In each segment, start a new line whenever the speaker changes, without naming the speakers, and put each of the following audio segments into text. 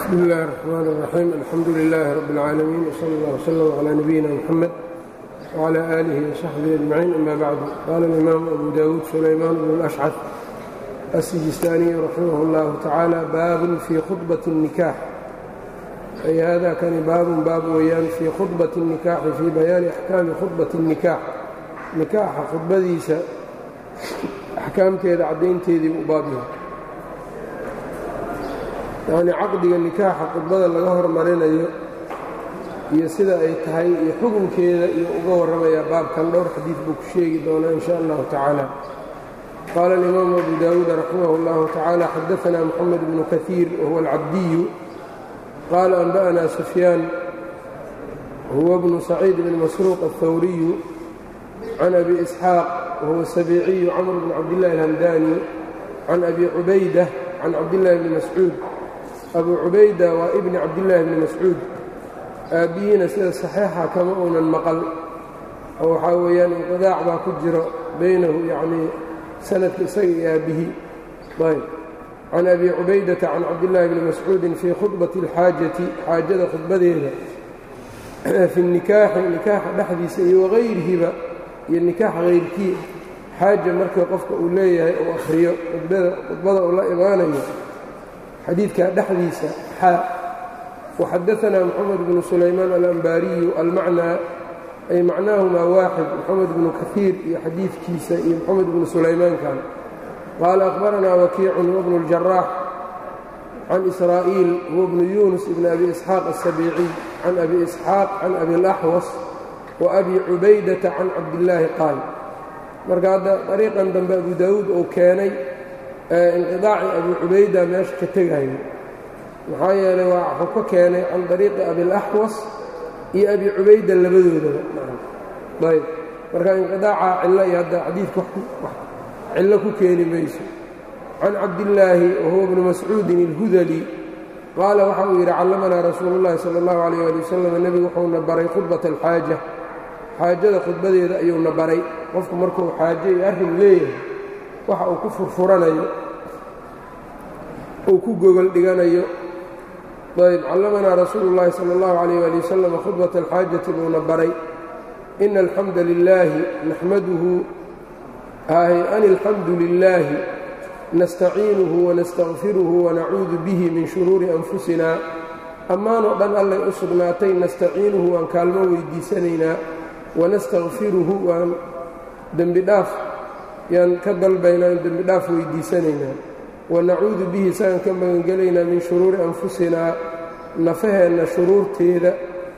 bsmi اllahi الرحmn الرaxيim alxamdu لilaahi rab اlcaalamiin wslى اllah wslm عlى nabiyina mxamed wعlى آlihi وsaxbihi أجmaciin ama bacdu qaala اlimaamu abu dawuud sulaymaan bn اlأshcad asijistaaniy raximah اllahu tacaala baabun fii khudbaةi الnikaax ay hada kani baabun baab weeyaan fii khudbaةi الnikaaxi fii bayaani axkaami khudbaةi الnikaax nikaaxa khudbadiisa axkaamteeda caddaynteedii u baab yahay yacnii caqdiga nikaaxa khudbada laga hormarinayo iyo sida ay tahay iyo xukunkeeda iyo uga warramayaa baabkan dhowr xadiid buu ku sheegi doonaa in sha allahu tacaala qaala alimaamu abu daawuud raximah اllahu tacaala xadaanaa moxamed bnu kaiir wahuwa alcabdiyu qaala anba'na sufyaan huwa bnu saciid bn masruuq alhawriyu can abi isxaaq wahuwa sabiiciyu camr bn cabdillahi alhamdani can abi cubaydah can cabdillahi bni mascuud abu cubayda waa ibni cabdillaahi bni mascuud aabbihiina sida saxiixa kama uunan maqal oo waxaa weeyaan inqidaac baa ku jiro baynahu yacnii sanadka isaga iyo aabbihii ayb can abi cubaydata can cabdillaahi bni mascuudin fii khudbati alxaajati xaajada khudbadeeda fi nikaaxi nikaaxa dhexdiisa iyo wagayrihiba iyo nikaax hayrkii xaaja markii qofka uu leeyahay uu akhriyo khudbada uu la imaanayo xadiidka dhexdiisa xaa waxadaanaa moxamed bnu sulaymaan alambaariyu almacnaa ay macnaahumaa waaxid moxamed bnu kaiir iyo xadiidkiisa iyo moxamed bnu sulaymaankan qaala akhbaranaa wakiicun huwa bnu اljaraax can israa'iil huwa bnu yuunus ibn abi isxaaq aلsabiiciy can abi isxaaq can abi اlaxwas wa abi cubaydata can cabdillaahi qaal marka hadda dariiqan dambe abu daawuud uu keenay inqidaaci abi cubayda meesha ka tegayo maxaa yeelay waa wuxuu ka keenay can dariiqi abilaxwas iyo abi cubayda labadoodaba ayb marka inqidaaca cillo iyo hadda xadiidka cillo ku keeni mayso can cabdillaahi wahuwa bnu mascuudin اlhudali qaala waxa uu yidhi callamanaa rasuulu اllahi salى اllahu alayh ali wasalam nebigu wuxuuna baray khudbata alxaaja xaajada khudbadeeda ayuuna baray qofku markuu xaajo iyo arrin leeyahay waxa uu ku furfuranayo uu ku gogol dhiganayo ayb callamanaa rasuulu اllahi salى اllahu alayh ali wasalam khudbata alxaajati buuna baray ina alxamda lilaahi naxmaduhu an alxamdu lilaahi nastaciinuhu wanastakfiruhu wanacuudu bihi min shuruuri anfusina ammaanoo dhan allay u sugnaatay nastaciinuhu waan kaalmo weydiisanaynaa wanastakfiruhu waan dembi dhaaf yaan ka dalbaynaa in dembi dhaaf weydiisanaynaa wanacuudu bihi isagaan ka magangelaynaa min shuruuri anfusinaa nafaheenna shuruurteeda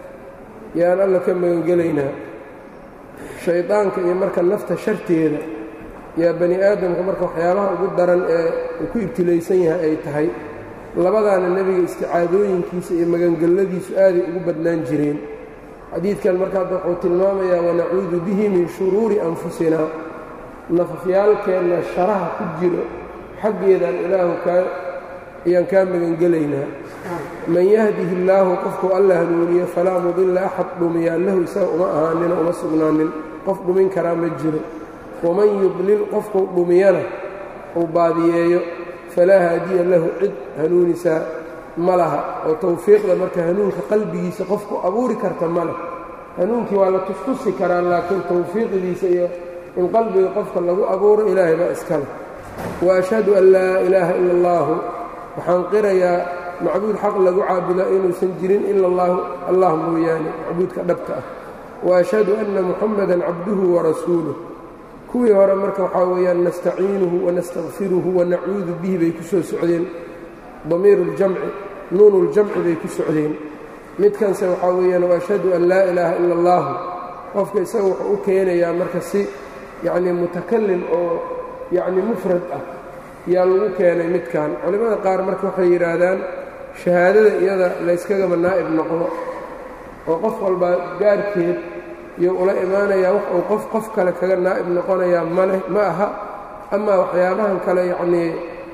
yaan alla ka magangelaynaa shaydaanka iyo marka nafta sharteeda yaa bani aadamka marka waxyaabaha ugu daran ee uu ku ibtilaysan yahay ay tahay labadaana nebiga isticaadooyinkiisa iyo magangelladiisu aaday ugu badnaan jireen xadiidkan marka hadda wuxuu tilmaamayaa wanacuudu bihi min shuruuri anfusinaa nafafyaalkeenna sharaha ku jiro xaggeedaan ilaahu kaa ayaan kaa magangelaynaa man yahdihi illaahu qofkuu alla hanuuniyo falaa mudilla axad dhumiyaa lahu isaga uma ahaanina uma sugnaanin qof dhumin karaa ma jiro waman yudlil qofkuu dhumiyana uu baadiyeeyo falaa haadiya lahu cid hanuunisaa ma laha oo tawfiiqda marka hanuunka qalbigiisa qofku abuuri karta ma leh hanuunkii waa la tustusi karaa laakiin tawfiiqdiisa iyo in qalbiga qofka lagu abuuro ilaahay baa iska leh wa ashhadu an laa ilaaha ila allaahu waxaan qirayaa macbuud xaq lagu caabudaa inuusan jirin ila allaahu allah mooyaane macbuudka dhabta ah wa ashhadu anna muxamadan cabduhu warasuuluh kuwii hore marka waxaa weeyaan nastaciinuhu wanastakfiruhu wanacuudu bihi bay ku soo socdeen damiiru ljamci nuunu ljamci bay ku socdeen midkanse waxaa weeyaan waashhadu an laa ilaaha ila allaahu qofka isaga wuxuu u keenayaa marka si yacnii mutakalim oo yacnii mufrad ah yaa lagu keenay midkan culimmada qaar marka waxay yidhaahdaan shahaadada iyada layskagaba naa'ib noqdo oo qof walbaa gaarkeed iyo ula imaanayaa wax uu qof qof kale kaga naa'ib noqonayaa maleh ma aha amaa waxyaabahan kale yacnii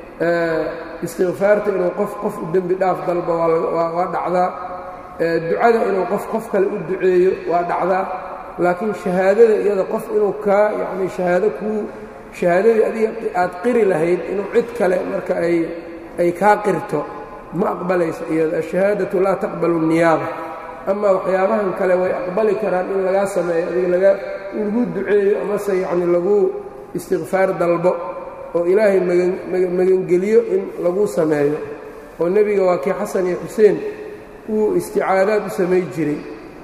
istikfaarta inuu qof qof u dembi dhaaf dalba waa dhacdaa ducada inuu qof qof kale u duceeyo waa dhacdaa laakiin shahaadada iyada qof inuu kaa yacnii shahaado kuu shahaadadii adiga aad qiri lahayd inuu cid kale marka ay ay kaa qirto ma aqbalaysa iyada ashahaadatu laa taqbalu niyaaba amaa waxyaabahan kale way aqbali karaan in lagaa sameeyo adiga laga in lagu duceeyo amase yacni lagu istikfaar dalbo oo ilaahay magangeliyo in lagu sameeyo oo nebiga waa kii xasan iyo xuseen uu isticaadaad u samay jiray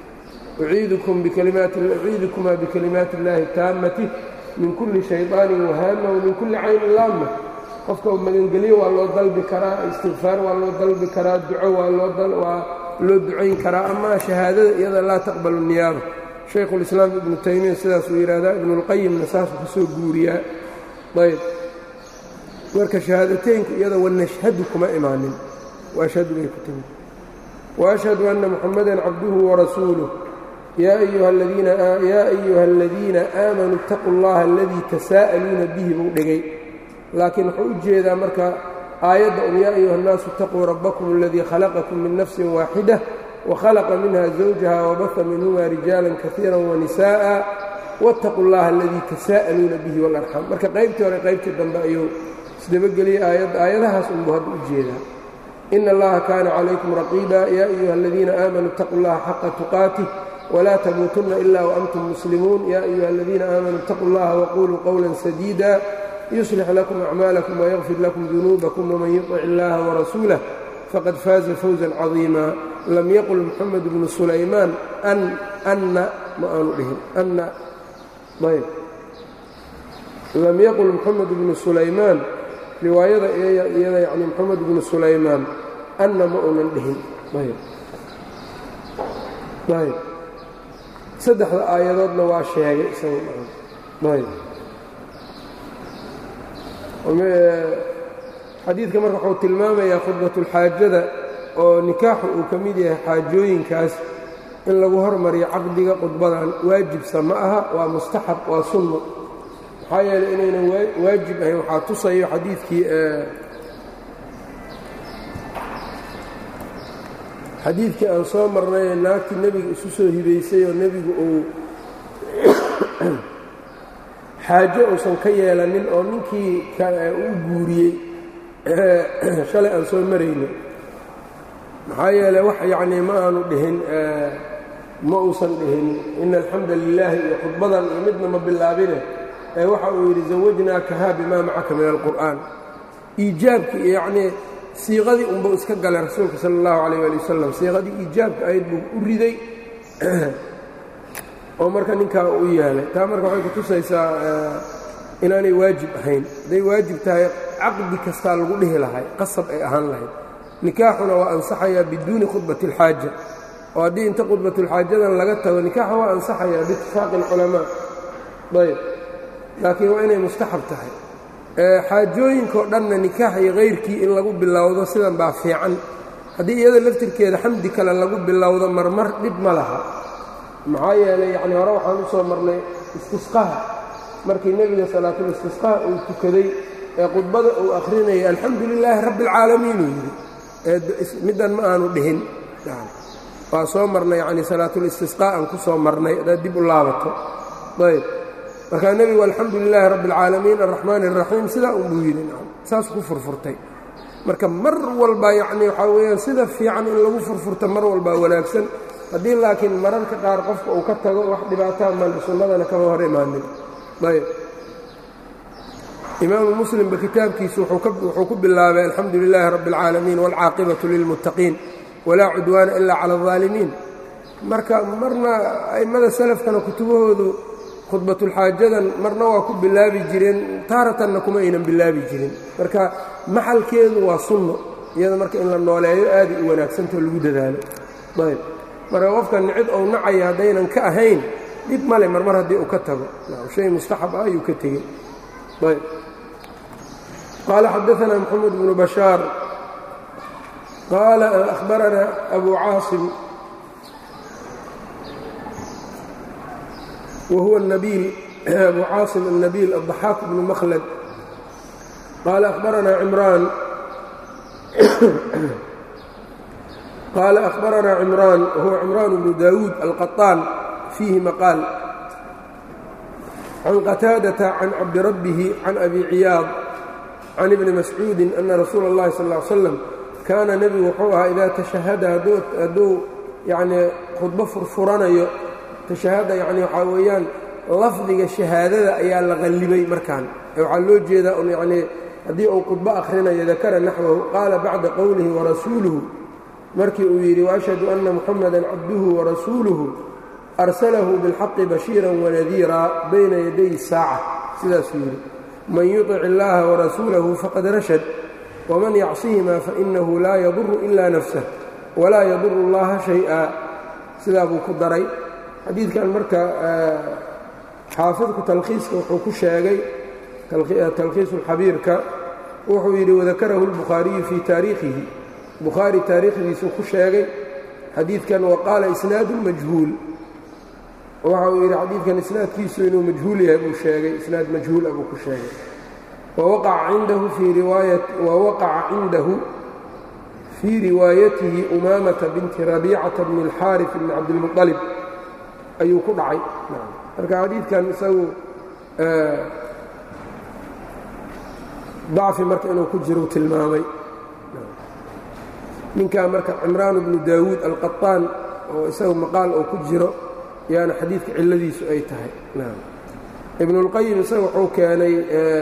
uciidukumaa bikalimaati اllaahi taammati min kulli shayطaanin wahaama wamin kulli caynin laama qofka magangeliyo waa loo dalbi karaa istikfaar waa loo dalbi karaa duco waa waa loo ducayn karaa ama shahaadada iyada laa taqbalu niyaaba shaykhulislaam ibnu taymiya sidaasuu yidhaahdaa ibnuulqayimna saasuu ka soo guuriyaa ayb marka shahaadateynku iyada wanashhadu kuma imaanin waashhadu bay ku timid waashhadu anna muxamadan cabduhu warasuuluh yaa ayuha aladiina aamanuu اtaquu اllaha aladii tasaa'aluuna bihi buu dhigay laakiin wuxuu u jeedaa marka aayadda un yaa ayuha اnnaasu اtaquu rabbakum aladii khalaqakum min nafsin waaxida wakhalaqa minha zawjaha wabaha minhuma rijaala kaiira wanisaءa wاtaquu اllaha aladii tasaa'aluuna bihi wاlarxaam marka qaybtii hore qaybtii dambe ayuu isdabageliyey aayadda aayadahaas unbuu hadda u jeedaa ina allaha kaana calaykum raqiiba yaa ayuha aladiina aamanuu اtaquu اllaha xaqa tuqaatih wlaa tamuutunna ila waantum muslimuun ya ayuha aladiina aamanuu اtaquu اllaha waquluu qowla sadiida yuslix lakum acmaalakum wayaqfir lakum dunuubakum wman yuطic illaha warasuulah faqad faaza fawزan cadiima lam yaqul moxamed bnu sulaymaan anna ma aanu dhihin anna ayb lam yaqul moxamed bnu sulaymaan riwaayada iyada yani moxamed bnu sulaymaan anna ma uunan dhihin ayb ayb saddexda aayadoodna waa sheegay isaga xadiidka marka wuxuu tilmaamayaa khudbatulxaajada oo nikaaxu uu ka mid yahay xaajooyinkaas in lagu hormariyo caqdiga khudbadan waajibsa ma aha waa mustaxab waa sunno maxaa yeeley inaynan waajib ahayn waxaa tusayo xadiidkii xadiidkii aan soo marnay naagtii nebiga isu soo hibaysay oo nebigu uu xaajo uusan ka yeelanin oo ninkii u guuriyey shalay aan soo marayno maxaa yeele wax yacnii ma aanu dhihin ma uusan dhihin ina alxamda lilaahi iyo khudbadan iyo midna ma bilaabine ee waxa uu yidhi zawajnaakahaa bimaa macaka min alqur'aan iijaabkii iyo yacnii siiqadii unbuu iska galay rasuulka sala allahu calayh ali wasalam siiqadii iijaabka ahayd buu u riday oo marka ninkaa u yeelay taa marka waxay kutusaysaa inaanay waajib ahayn hadday waajib tahay caqdi kastaa lagu dhihi lahay qasab ay ahaan lahayd nikaaxuna waa ansaxayaa biduuni khudbati اlxaaja oo haddii inta khudbatulxaajadan laga tago nikaaxa waa ansaxayaa biitifaaqi اlculamaa ayb laakiin waa inay mustaxab tahay xaajooyinkao dhanna nikaax iyo kayrkii in lagu bilowdo sidan baa fiican haddii iyada laftirkeeda xamdi kale lagu bilowdo marmar dhib ma laha maxaa yeelay yacni hore waxaan u soo marnay istisqaha markii nebiga salaatul istisqaha uu tukaday ee khudbada uu akhrinayay alxamdu lilaahi rabbi alcaalamiin uu yidhi middan ma aanu dhihin waa soo marnay yacni salaatul istisqaa aan ku soo marnay haddaad dib u laabato ayb markaa nebigu alxamdu lilaahi rabbi alcaalamiin alraxmaani araxiim sidaa unbuu yidhi saas ku furfurtay marka mar walba yacni waxaa weeyaan sida fiican in lagu furfurto mar walbaa wanaagsan haddii laakiin mararka qaar qofka uu ka tago wax dhibaataa male sunnadana kama hor imaanin ayb imaamu muslimba kitaabkiisu wuxuu ku bilaabay alxamdu lilaahi rabbi اlcaalamiin wاlcaaqibatu lilmuttaqiin walaa cudwaana ila cala اlظaalimiin marka marna a'immada salafkana kutubahoodu khudbatulxaajadan marna waa ku bilaabi jireen taaratanna kuma aynan bilaabi jirin marka maxalkeedu waa sunno iyada marka in la nooleeyo aaday u wanaagsantao lagu dadaalo ayb marka qofkan cid ou nacaya haddaynan ka ahayn dhib male marmar haddii uu ka tago shay mustaxab ah ayuu ka tegey ayb qaala xadaثna mxamed bnu bashaar qaala ahbarana abu caasim wahuwa nabiil abu caasim الnabiil الضaxaaq bnu makhlad qaala ahbarana cimraan qaala ahbarana cimraan wahuwa cimraan bnu dawuud alqaطaan fiihi maqaal can qataadata can cabdirabbihi can abi ciyaad can ibni mascuudi ana rasuula اllahi sal ا ly slam kaana nebigu wuxuu ahaa idaa tashahada hadduu yacnii khudbo furfuranayo tashahada yacni waxaa weeyaan lafdiga shahaadada ayaa la qallibay markaan waxaa loo jeedaa un yacnii haddii uu khudbo akhrinayo dakara naxwahu qaala bacda qowlihi warasuuluhu markii uu yidhi waashhadu anna muxamadan cabduhu warasuuluhu arsalahu bilxaqi bashiiran wanadiira bayna yaday saaca sidaasuu yidhi man yuطic illaaha warasuulahu faqad rashad waman yacsihimaa fainahu laa yaduru ila nafsah walaa yaduru اllaha shay-a sidaa buu ku daray xadiidkan marka xaafidku talkhiiska wuxuu ku sheegay talkhiisu اlxabiirka wuxuu yidhi wadakarahu اlbukhaariyu fii taariikhihi bukhaari taariikhdiisuu ku sheegay xadiidkan waqaala isnaadu majhuul waxa uu yidhi xadiidkan isnaadkiisu inuu majhuul yahay buu sheegay isnaad majhuul ah buu ku sheegay wawaqaca cindahu fii riwaayat wawaqaca cindahu fii riwaayatihi umaamata binti rabiicata bni اlxaariث bni cabdilmuطalib ayuu ku dhacay marka xadiidkan isagu dacfi marka inuu ku jiru tilmaamay ninkaa marka cimraan bnu daawuud alqaطaan oo isagu maqaal oo ku jiro yaana xadiidka cilladiisu ay tahay ibnulqayim isaga wuxuu keenay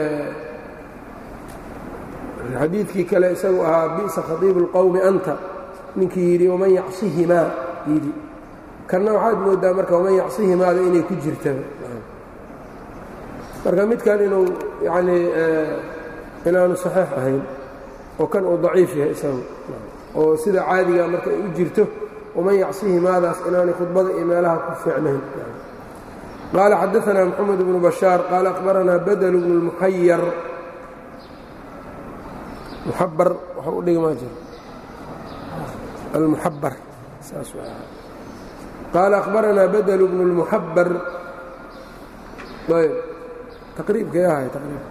xadiidkii kale isagu ahaa bi'sa khatiibu اlqowmi anta ninkii yidhi waman yacsihimaa yidhi kanna waxaad moodaa marka waman yacsihimaada inay ku jirtaba marka midkan inuu yanii inaanu saxiix ahayn oo kan uu daciif yahay isagu oo sida caadigaa marka ay u jirto waman yacsihimaadaas inaanay khudbada iyo meelaha ku fiicnayn qaala xadaanaa moxamed bnu bashaar qaala akhbaranaa badl bnu اlmuxayar muxabar waxa u dhigmaa jiro almuxabar saas qaala akhbaranaa badl bnu اlmuxabar ayb taqriibkay ahay taqriib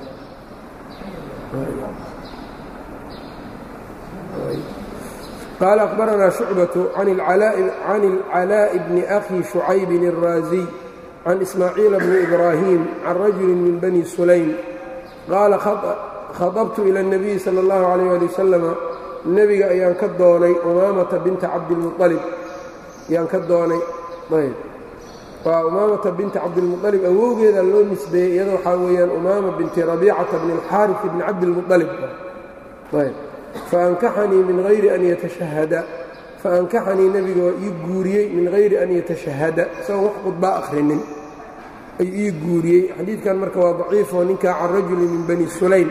قال أخبرنا شعبة عن العلاء بن أخي شعيب الرازي عن إسماعيل بن إبراهيم عن رجل من بني سليم قال خطبت إلى النبي صلى الله عليه وآله وسلم النبي أيان كدوني أمامة بنت عبد المطلب أيان كدوني طيب وأمامة بنت عبد المطلب أوجد اللون نسبة يدو حاويا أمامة بنت ربيعة بن الحارث بن عبد المطلب طيب faankaxanii min hayri an yatashahada faankaxanii nebiga waa ii guuriyey min hayri an yatashahada isagoon wax khudbaa akhrinin ayuu ii guuriyey xadiidkan marka waa daciifoo ninkaa can rajuli min bani sulaym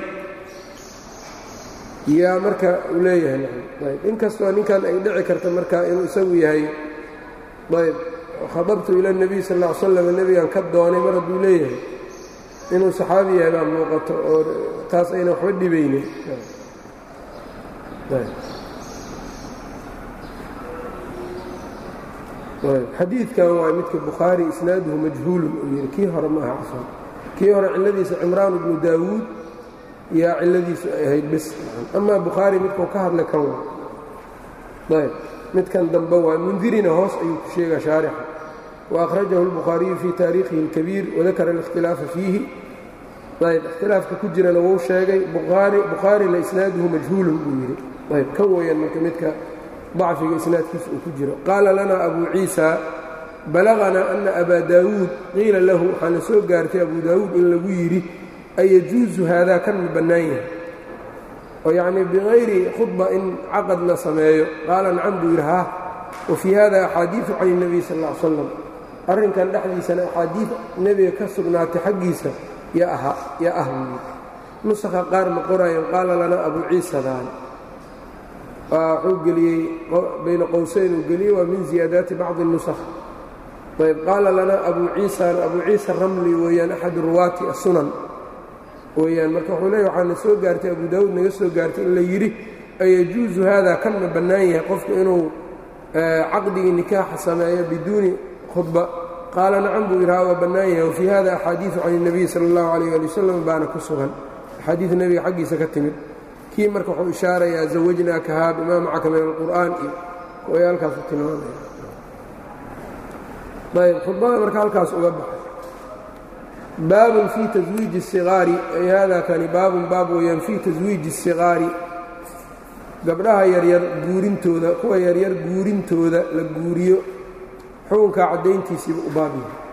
yaa marka uu leeyahay ayb inkastoo ninkan ay dhici karta marka inuu isagu yahay ayb khadabtu ila nebiy sal ll ly slam nebigan ka doonay mar hadduu leeyahay inuu saxaabi yahay baa muuqato oo taas ayna waxba dhibaynin xadiidkan waa midka bukhaari isnaaduhu majhuulun uu yidhi kii hore maaha cafan kii hore cilladiisa cimraan bnu daawuud yaa cilladiisu ay ahayd bis amaa bukhaari midkuu ka hadla kan waa ayb midkan dambe waa mundirina hoos ayuu ku sheegaa shaarixa waأkhrajahu اlbukhaariyu fii taariikhihi اlkabiir wadakara اlاkhtilaafa fiihi ayb ikhtilaafka ku jirana wuu sheegay bukhaarina isnaaduhu majhuulun buu yidhi ayb kan weeyaan marka midka dacfiga isnaadkiisa uu ku jiro qaala lana abu ciisa balaغanaa ana abaa daawuud qiila lahu waxaana soo gaartay abu daawuud in lagu yidhi ayajuusu haadaa kan ma bannaan yahay oo yacnii bikayri khudba in caqad la sameeyo qaala nacam buu yidhi haa wa fii hada axaadiiثu can الnabiy sal ا l slam arrinkan dhexdiisana axaadiid nebiga ka sugnaatay xaggiisa yaa aha yaa ah buu yidhi nusakha qaar ma qoraayan qaala lanaa abu ciisadaan wuxuu geliyey bayna qowsayn uu geliyey waa min ziyaadaati bacdi الnusakh ayb qaala lanaa abu ciisan abu ciisa ramli weeyaan axad ruwaati asunan weeyaan marka wuxuu leeya waxaana soo gaartay abu daawuud naga soo gaartay in la yidhi ayajuusu haadaa kan ma bannaan yahay qofku inuu caqdigii nikaaxa sameeyo biduuni khudba qaala nacam buu yidhaha waa bannaan yahay wafii hada axaadiiثu can الnabiy salى اllahu alayh ali wasalam baana ku sugan axaadiid nebiga xaggiisa ka timid kii marka wuxuu ishaarayaa zawajnaakahaa bimaa macaka min alqur'aan iyo way halkaasu tilmaamaya ayb khudbada marka halkaas uga baxay baabun fii taswiiji الsigaari ay hada kani baabun baab weeyaan fii taswiiji الsigaari gabdhaha yaryar guurintooda kuwa yaryar guurintooda la guuriyo xukunkaa caddayntiisiiba u baab yahay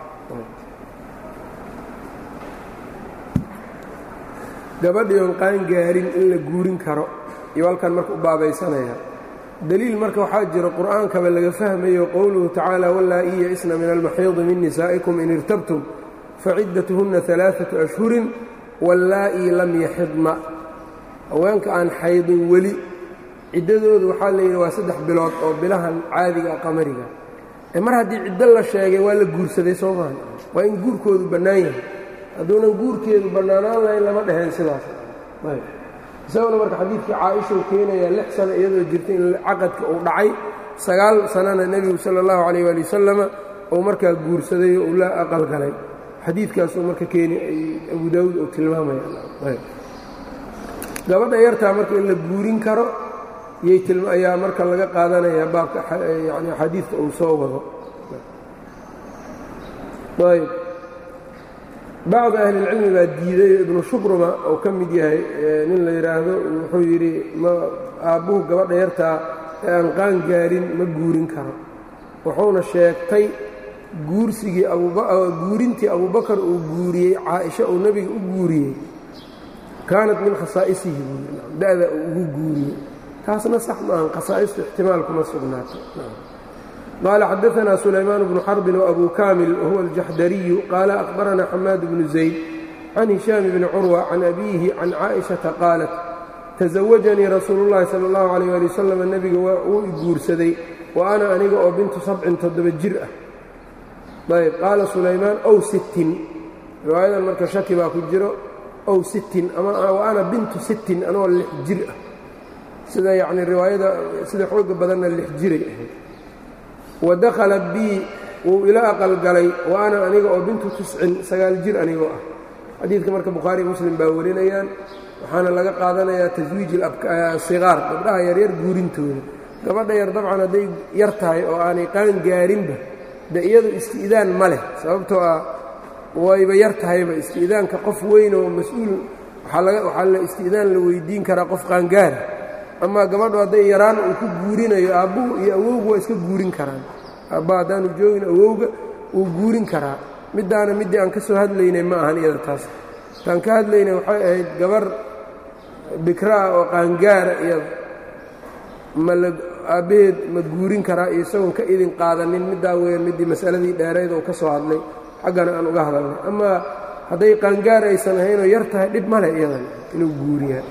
gabadhii oon qaan gaarin in la guurin karo iyo halkan marka u baabaysanaya deliil marka waxaa jira qur'aankaba laga fahmayo qowluhu tacaala wallaa-i ya-isna min almaxiidi min nisaa'ikum in irtabtum faciddatuhunna alaaatu ashhurin wallaa-ii lam yaxidna haweenka aan xaydin weli ciddadoodu waxaa la yidhi waa saddex bilood oo bilahan caadiga qamariga ee mar haddii ciddo la sheegay waa la guursaday soo maaha waa in guurkoodu bannaan yahay hadduunan guurkeedu bannaanaan lahayn lama dheheen sidaas isaguna marka xadiidkii caaishau keenayaa lix sano iyadoo jirta in caqadka uu dhacay sagaal sanana nebigu sala allahu calayh waali wasalama uu markaa guursaday oo uu la aqalgalay xadiidkaasuu marka keeni abu daawuud uu tilmaamaya gabadha yartaa marka in la guurin karo ayaa marka laga qaadanaya baabka yani xadiidka uu soo wado ayb bacdu ahlilcilmi baa diiday ibnu shubruma oo ka mid yahay nin la yidhaahdo wuxuu yidhi ma aabbuhu gabadha yartaa ee aan qaan gaarin ma guurin karo wuxuuna sheegtay guursigii guurintii abubakar uu guuriyey caaisha uu nebiga u guuriyey kaanat min khasaa'isihi buui da'da uu ugu guuriyey taasna sax maahan khasaa'istu ixtimaalkuma sugnaato qaala xadaanaa sulaymaan bnu xarbin وabu kaamil wahuwa aljaxdariyu qaala akhbaranaa xamaad bnu zayd can hishaam bni curwa can abiihi can caaئiشhaةa qaalat tasawajanii rasuulu اllahi salى اllahu عalيyه ali wasalam nebiga wuu i guursaday wa ana aniga oo bintu sabcin toddoba jir ah ayb qaala sulaymaan ow sittin riwaayadan marka shaki baa ku jiro ow sittin ama wa ana bintu sittin anoo lix jir ah sida yacni riwaayada sida xooga badanna lix jiray ahayd wa dakhalat bii wuu ila aqalgalay wa ana aniga oo bintu tiscin sagaal jir anigoo ah xadiidka marka bukhaari muslim baa warinayaan waxaana laga qaadanayaa taswiij siqaar gabdhaha yaryar guurintooda gabadha yar dabcan hadday yar tahay oo aanay qaan gaarinba de iyadu isti'daan ma leh sababtoo ah wayba yar tahayba isti'daanka qof weyn oo mas-uul waxaa la isti'daan la weydiin karaa qof qaangaara amaa gabadhu hadday yaraan uu ku guurinayo aabbuhu iyo awowgu waa iska guurin karaan aabba haddaanu joogin awowga wuu guurin karaa middaana middii aan ka soo hadlaynay ma ahan iyada taas taan ka hadlaynay waxay ahayd gabar bikraa oo qaangaara iyada ma la aabbaheed ma guurin karaa iyo isagoon ka idin qaadanin middaa weeyaan middii masaladii dheerayd oo ka soo hadlay xaggana aan uga hadalnay amaa hadday qaangaar aysan ahaynoo yar tahay dhib ma leh iyadan inuu guuriyaa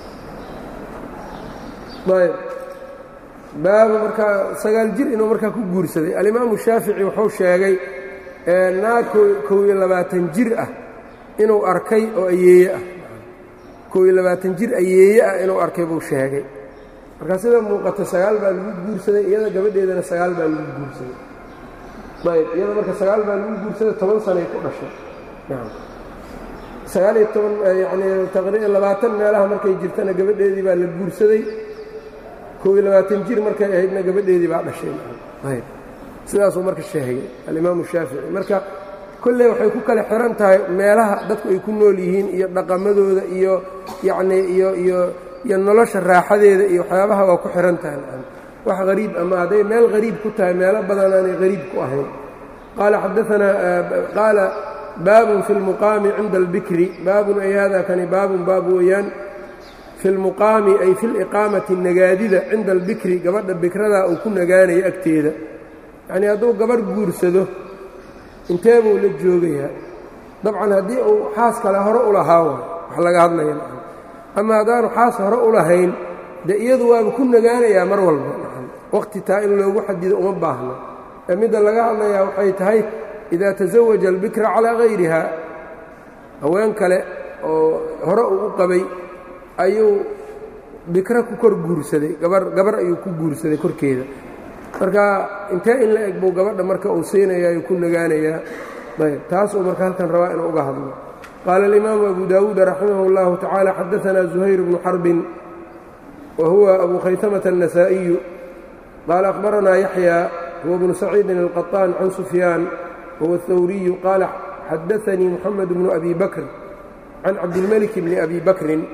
ayb baabu markaa sagaal jir inuu markaa ku guursaday alimaamu shaafici wuxuu sheegay naag kow iyo labaatan jir ah inuu arkay oo ayeeye ah kow iyo labaatan jir ayeeye ah inuu arkay buu sheegay markaa sida muuqata sagaal baa lagu guursaday iyada gabadheedana sagaal baa lagu guursaday ayb iyada marka sagaal baa lagu guursaday toban sanay ku dhashay sagaal iyo toban yacnii taqriiban labaatan meelaha markay jirtana gabadheedii baa la guursaday kow iyo labaatan jir markay ahaydna gabadheedii baa dhashay ayb sidaasuu marka sheegay alimaamu shaafici marka kolley waxay ku kala xihan tahay meelaha dadku ay ku nool yihiin iyo dhaqamadooda iyo yacnii iyo iyo iyo nolosha raaxadeeda iyo waxyaabaha waa ku xihan tahay wax hariib ama hadday meel hariib ku tahay meelo badan aanay hariib ku ahayn qaala xadaanaa qaala baabun fi lmuqaami cinda albikri baabun ay hada kani baabun baab weeyaan fi lmuqaami ay fi liqaamati nagaadida cinda albikri gabadha bikradaa uu ku nagaanayo agteeda yacnii hadduu gabadh guursado intee buu la joogayaa dabcan haddii uu xaas kale hore u lahaa way wax laga hadlaya ama haddaanu xaas hore u lahayn dee iyadu waaba ku nagaanayaa mar walba waqti taa in loogu xadido uma baahno ee midda laga hadlayaa waxay tahay idaa tasawaja albikra calaa hayriha haween kale oo hore uu u qabay ayuu bikra ku kor guursaday gabar gabar ayuu ku guursaday korkeeda marka intee in la eg buu gabadha marka uu siinayaa ayuu ku nagaanayaa ayb taasuu marka halkan rabaa inuu uga hadlo qaala alimaamu abu daawuud raximah اllahu tacaala xadaanaa zuhayr bnu xarbin wa huwa abu khaytamata النasaaئiyu qaala akhbaranaa yaxya huwa bnu saciidin الqaطaan can sufyaan wahuwa الthawriyu qaala xadaanii muxamed bnu abi bakr can cabdilmelik bni abi bakrin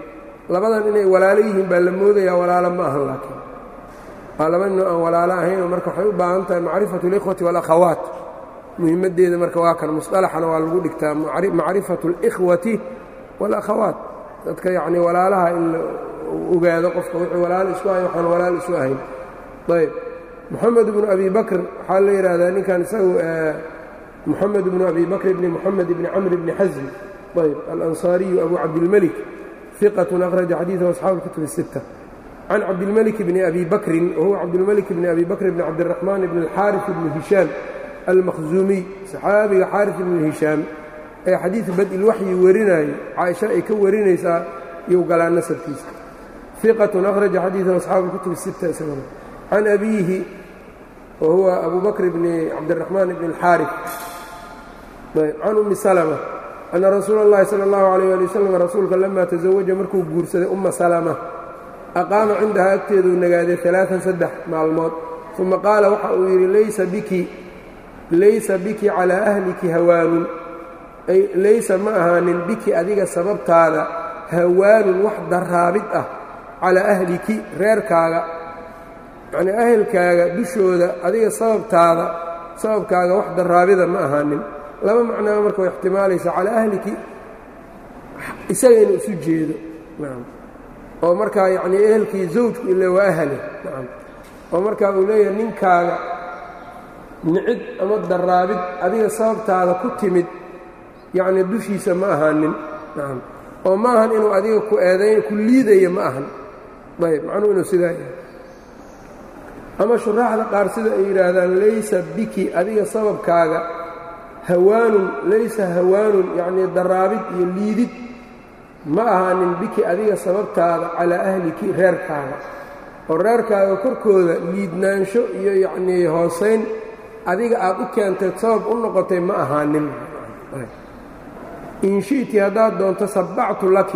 labadan inay walaalo yihiin baa la moodayaa walaalo ma ahan laakiin waa laba nin aan walaalo ahaynoo marka waxay u baahan tahay macrifatu اlikhwati wاlakhawaat muhimaddeeda marka waa kan musطalaxana waa lagu dhigtaa macrifatu اlإkhwati wاlakhawaat dadka yacni walaalaha in la ogaado qofka wixii walaalo isku ahay waxaan walaal isu ahayn ayb moxamed bnu abi bakr waxaa la yidhaahdaa ninkan isagu moxamed bnu abi bakr bni moxamed bni camr bni xasm ayb alansaariyu abu cabdilmelik iqatun akhraja xadiidahu asxaabu اlkutub الsitta can cabdilmelik bni abi bakrin wahuwa cabdilmelik bni abi bakr bni cabdiraxmaan bni alxaarif bni hishaam almakhzuumiy saxaabiga xaarif ibni hishaam ee xadiid badilwaxyi warinayo caaisha ay ka warinaysaa iyou galaa nasabkiisa iqatun akhraja xadiidahu asxaabu اlkutub الsitta isaguna can abiihi wa huwa abu bakr bni cabdiraxmaan bni alxaarif can ummi salma anna rasuula اllahi salى اllahu alayh ali wasalam rasuulka lama tasawaja markuu guursaday umma salama aqaama cindahaa agteeduu nagaaday alaaan saddex maalmood uma qaala waxa uu yidhi laysa biki laysa biki calaa ahliki hawaanun ay laysa ma ahaanin biki adiga sababtaada hawaanun wax daraabid ah calaa ahliki reerkaaga yacnii ahelkaaga dushooda adiga sababtaada sababkaaga wax daraabida ma ahaanin laba macnaa marka way ixtimaalaysaa calaa ahliki isaga inuu isu jeedo nacam oo markaa yacnii ehelkii zawjku ile waa ahale nacam oo markaa uu leeyahay ninkaaga nicid ama daraabid adiga sababtaada ku timid yacnii dushiisa ma ahaanin nacam oo ma ahan inuu adiga ku eedayn ku liidaya ma ahan ayb macnuu inuu sidaa yahay ama shuraaxda qaar sida ay yidhaahdaan laysa biki adiga sababkaaga hawaanun laysa hawaanun yacnii daraabid iyo liidid ma ahaanin biki adiga sababtaada calaa ahliki reerkaaga oo reerkaaga korkooda liidnaansho iyo yacnii hoosayn adiga aad u keentay sabab u noqotay ma ahaanin in shi'ti haddaad doonto sabbactu laki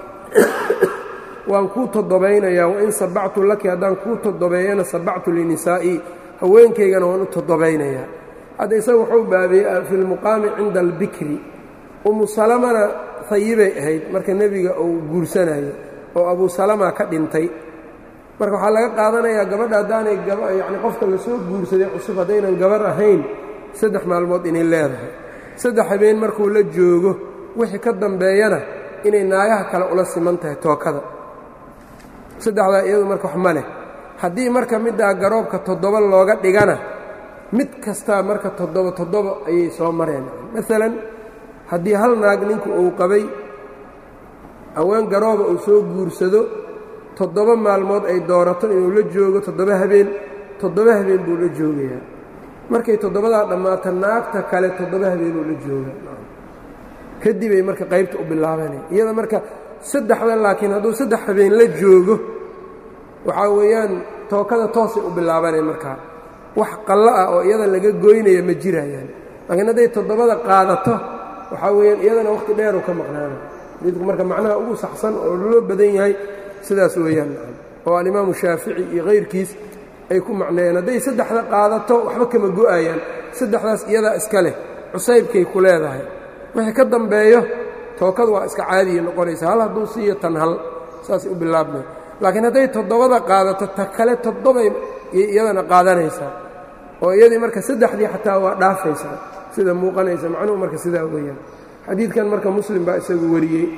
waan kuu toddobaynayaa wain sabbactu laki haddaan kuu toddobeeyana sabbactu linisaa'ii haweenkaygana waan u toddobaynayaa hadda isaga wuxuu baabeeyey fi lmuqaami cinda albikri umu salamana hayibay ahayd marka nebiga uu guursanayo oo abu salama ka dhintay marka waxaa laga qaadanayaa gabadha haddaanay yacni qofka la soo guursaday cusub haddaynan gabar ahayn saddex maalmood inay leedahay saddex habeen markuu la joogo wixii ka dambeeyana inay naagaha kale ula siman tahay tookada saddexdaa iyadu marka wax ma leh haddii marka middaa garoobka toddoba looga dhigana mid kastaa marka toddoba toddoba ayay soo mareen maalan haddii hal naag ninku uu qabay haween garooba uu soo guursado toddoba maalmood ay doorato inuu la joogo toddoba habeen toddoba habeen buu la joogayaa markay toddobadaa dhammaato naagta kale toddoba habeenuu la jooga kadibay marka qaybta u bilaabanay iyada marka saddexda laakiin hadduu saddex habeen la joogo waxaa weeyaan tookada toosay u bilaabanay markaa wax qallo ah oo iyada laga goynaya ma jirayaan laakiin hadday toddobada qaadato waxaa weeyaan iyadana wakhti dheeru ka maqnaana xadiidku marka macnaha ugu saxsan oo loo badan yahay sidaas weeyaan oo alimaamu shaafici iyo kayrkiis ay ku macneeyeen hadday saddexda qaadato waxba kama go'ayaan saddexdaas iyadaa iska leh cusaybkay ku leedahay wixii ka dambeeyo tookadu waa iska caadiya noqonaysa hal hadduu siiyo tan hal saasay u bilaabmay laakiin hadday toddobada qaadato ta kale toddobay iyadana qaadanaysaa oo iyadii marka saddexdii xataa waa dhaafaysaa sida muuqanaysa macnuhu marka sidaa weeyaan xadiidkan marka muslim baa isagu wariyey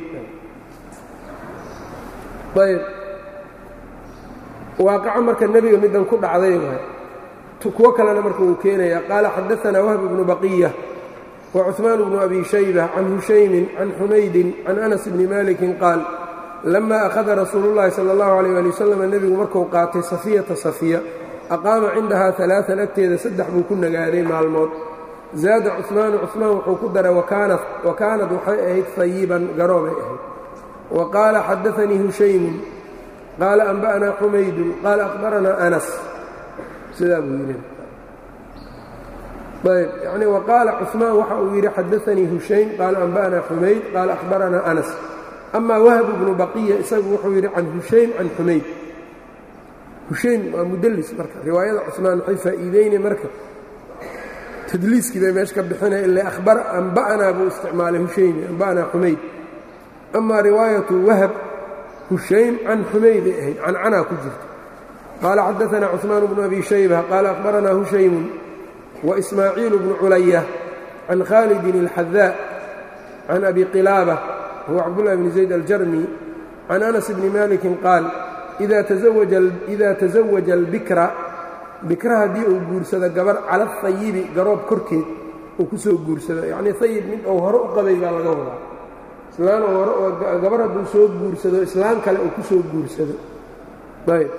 ayb waaqaco marka nebiga middan ku dhacday waay kuwo kalena marka uu keenaya qaala xadaanaa wahb bnu baqiya wa cuثmaan bnu abi shayba can hushaymin can xumaydin can anas bni malikin qaal lama akhada rasuulu llahi sala اllahu alيyh ali wasalam nebigu markuu qaatay safiyata safiya aqaama cindahaa alaaan agteeda saddex buu ku nagaaday maalmood zaada cuثmaanu cuثmaan wuxuu ku daray wa kaanad waxay ahayd hayiban garoobay ahayd wa qaala xadaanii hushaymun qaala anba'naa xumaydun qaala akhbaranaa anas sidaa buu yidhi ayb yani wa qaala cuثmaan waxa uu yidhi xadaanii hushaym qaala anba'naa xumayd qaala akhbaranaa anas amaa wahb bnu baqiya isagu wuxuu yidhi can hushaym can xumayd hushaym waa mudlis marka riwaayada cuثmaan waxay faa'iideynay marka tadliiskii bay meesha ka bixinaya ila ahbar anba'naa buu isticmaalay hushaymi anba'naa xumayd amaa riwaayatu wahab hushaym can xumayday ahayd cancanaa ku jirta qaala xadaanaa cuثmaan bnu abi shayba qaala akhbaranaa hushaymun waismaaciil bnu culaya can khaalidin اlxadaa can abi qilaaba huwa cabdullahi bni zayd aljarmi can anas bni malikin qaal ida taزawaja albikra bikra haddii uu guursado gabar cala ahayibi garoob korkeed uu ku soo guursado yacnii hayib mid uu hore u qabay baa laga wadaa islaan oo hore oo gabar hadduu soo guursado islaan kale uu ku soo guursado ayb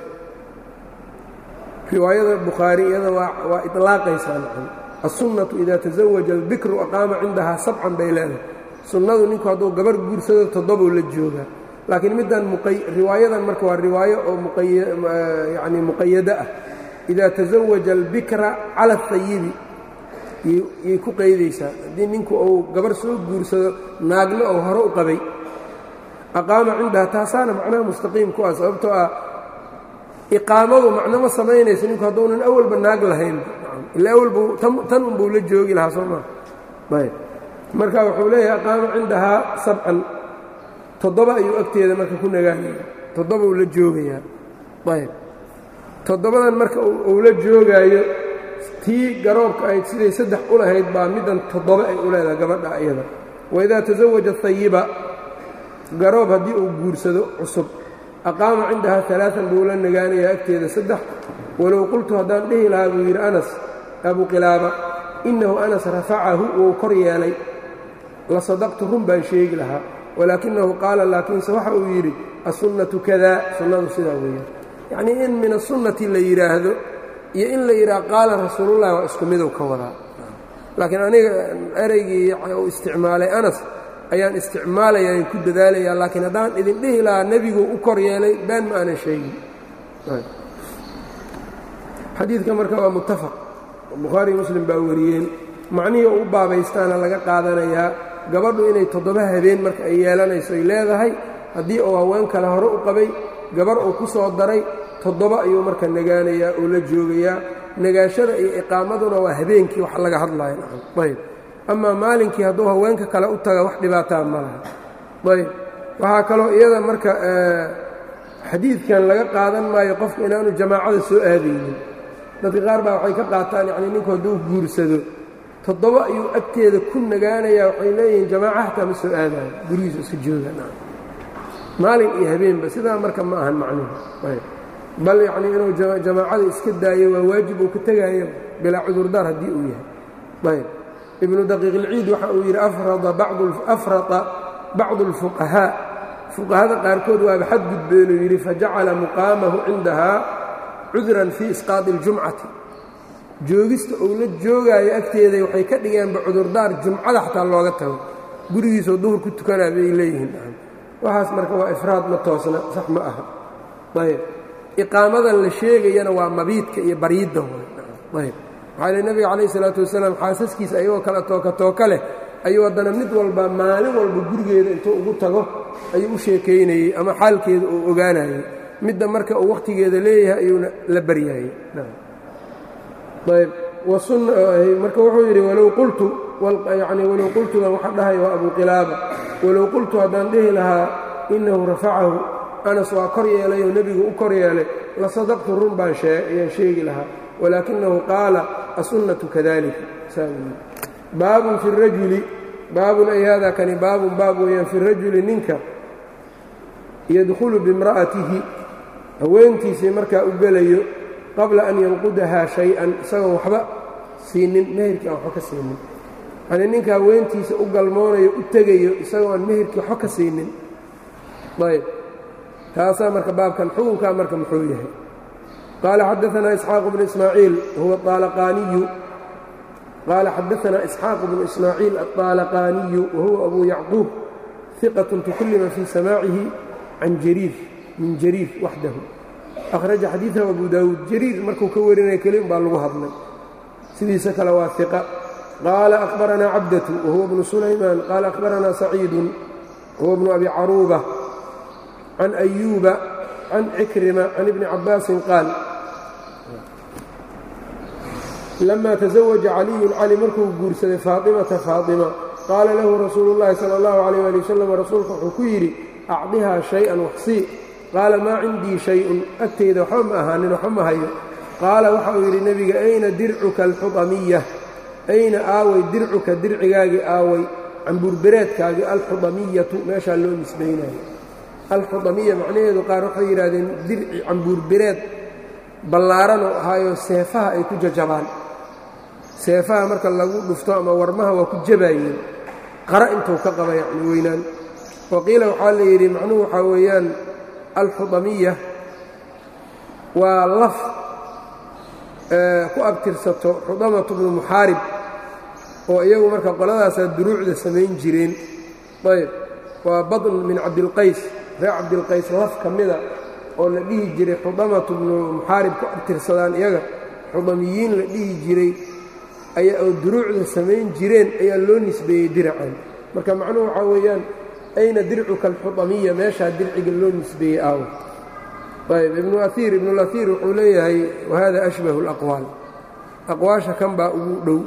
riwaayada bukhaari iyada waa iطlaaqaysaa nacam الsunnatu ida taزawaja albikru aqaama cindahaa sabcan bay leedahay sunnadu ninku hadduu gabar guursado toddobou la joogaa laakiin middan riwaayadan marka waa riwaayo oo yani muqayado ah ida taزawaja albikra cala الhayibi yay ku qaydaysaa haddii ninku uu gabar soo guursado naagna oo hore u qabay aqaama cindaha taasaana macnaha mustaqiim ku ah sababtoo ah iqaamadu macno ma samaynayso ninku hadduunan awalba naag lahayn ila awalbu tan unbuu la joogi lahaa soo maa ayb marka wuxuu leeyahay aqaama cindahaa sabcan toddoba ayuu agteeda marka ku nagaanaya toddobau la joogayaa ayb toddobadan marka uu la joogaayo tii garoobka ahayd siday saddex u lahayd baa middan toddoba ay u leedahay gabadha iyada waidaa tasawaja hayiba garoob haddii uu guursado cusub aqaama cindahaa alaaan buu la nagaanayaa agteeda saddex walow qultu haddaan dhihi lahaa buu yidhi anas abu qilaaba innahu anas rafacahu wou kor yeelay la sadaqtu run baan sheegi lahaa walaakinahu qaala laakiinse waxa uu yidhi assunnatu kada sunnadu sidaa weeyaan yacnii in min asunnati la yidhaahdo iyo in la yidhaha qaala rasuulullahi waa isku midow ka wadaa laakiin aniga ereygii uu isticmaalay anas ayaan isticmaalayaa ku dadaalayaa laakiin haddaan idin dhihi lahaa nebigu u kor yeelay baan ma aanan sheegin xadiidka marka waa muttafaq bukhaari muslim baa wariyeen macnihii u baabaystaana laga qaadanayaa gabadhu inay toddoba habeen marka ay yeelanayso ay leedahay haddii uu haween kale hore u qabay gabar uu ku soo daray toddoba ayuu marka nagaanayaa oo la joogayaa nagaashada iyo iqaamaduna waa habeenkii wax laga hadlaya ayb amaa maalinkii hadduu haweenka kale u taga wax dhibaataa ma laha ayb waxaa kaloo iyada marka xadiidkan laga qaadan maayo qofka inaanu jamaacada soo aadaynin dadka qaar baa waxay ka qaataan yacnii ninku hadduu guursado toddoba ayuu agteeda ku nagaanayaa waxay leeyihiin jamaaca hataa ma soo aadayo gurigiisa iska jooga maalin iyo habeenba sidaa marka ma ahan macnuhu ayb bal yacnii inuu jamaacada iska daayo waa waajib uu ka tegaayo bilaa cudurdaar haddii uu yahay ayb ibnu daqiiq ilciid waxa uu yidhi afrata bacdu اlfuqahaa fuqahada qaarkood waaba xadgudbeenuu yidhi fajacala muqaamahu cindahaa cudran fii isqaadi اljumcati joogista uu la joogaayo agteeday waxay ka dhigeenba cudurdaar jumcada xataa looga tago gurigiisoo duhur ku tukanaa bay leeyihiin waxaas marka waa ifraad ma toosna sax ma aha ayb iqaamadan la sheegayana waa mabiidka iyo baryidda ayb waxaa le nebiga calayh isalaatu wasalaam xaasaskiisa ayagoo kale tooka tooka leh ayuu haddana mid walba maalin walba gurigeeda intuu ugu tago ayuu u sheekaynayey ama xaalkeeda uu ogaanayey midda marka uu wakhtigeeda leeyahay ayuuna la baryaayey ayb marka wuxuu yidhi walow qultu yani walow qultudan waxa dhahay waa abu qilaaba walow qultu haddaan dhihi lahaa innahu rafacahu anas waa kor yeelay oo nebigu u kor yeelay la sadaqtu run baan ayaan sheegi lahaa walaakinahu qaala asunnatu kadalika baabun fi rajuli baabun ay hada kani baabun baab weeyaan fi rajuli ninka yadkhulu bimra'atihi haweentiisii markaa u gelayo qabla an yanqudahaa shay-an isagoon waxba siinin meherkii aan waxba ka siinin yanii ninka haweentiisa u galmoonayo u tegayo isagoo aan meherkii waxba ka siinin ayb taasaa marka baabkan xukunkaa marka muxuu yahay qaala xadaanaa isxaaq bnu ismaaciil huwa aalaqaaniyu qaala xadaanaa isxaaq bnu ismaaciil aلطaalaqaaniyu wahuwa abu yacquub iqatun tukullima fii samaacihi can jariir min jariir waxdahu akhraja xadiidahu abu daawuud jariir markuu ka warinaya keli un baa lagu hadlay sidiisa kale waa iqa qaala akhbaranaa cabdatu wahuwa bnu sulaymaan qaala akhbaranaa saciidun wahuwa bnu abi caruuba can ayuuba can cikrima can ibni cabbaasin qaal lama taزawaja caliyun cali markuu guursaday faatimata faatima qaala lahu rasuulu اllahi salى اllahu alayh ali wasalam rasuulka wuxuu ku yidhi acdihaa shay-an waxsii qaala maa cindii shay-un agteyda waxba ma ahaanin waxba ma hayo qaala waxa uu yidhi nebiga ayna dircuka alxudamiya ayna aaway dircuka dircigaagii aaway cambuurbereedkaagii alxudamiyatu meeshaa loo nisbaynayo alxudamiya macnaheedu qaar waxay yidhahdeen dirci cambuurbereed ballaaran oo ahaayo seefaha ay ku jajabaan seefaha marka lagu dhufto ama warmaha waa ku jabaayeen qara intuu ka qaba yacni weynaan waqiila waxaa la yidhi macnuhu waxaa weeyaan alxudamiya waa laf ku abtirsato xudamatu bnu muxaarib oo iyagu marka qoladaasaa duruucda samayn jireen ayb waa badn min cabdilqays reer cabdilqays laf ka mida oo la dhihi jiray xudamatu bnu muxaarib ku abtirsadaan iyaga xudamiyiin la dhihi jiray ayaa oo duruucda samayn jireen ayaa loo nisbeeyey diracan marka macnuhu waxaa weeyaan ayna dircuka alxudamiya meeshaa dirciga loo nisbeeyey aawo ayb ibnu aiir ibnulaiir wuxuu leeyahay wahada ashbahu اlaqwaal aqwaasha kan baa ugu dhow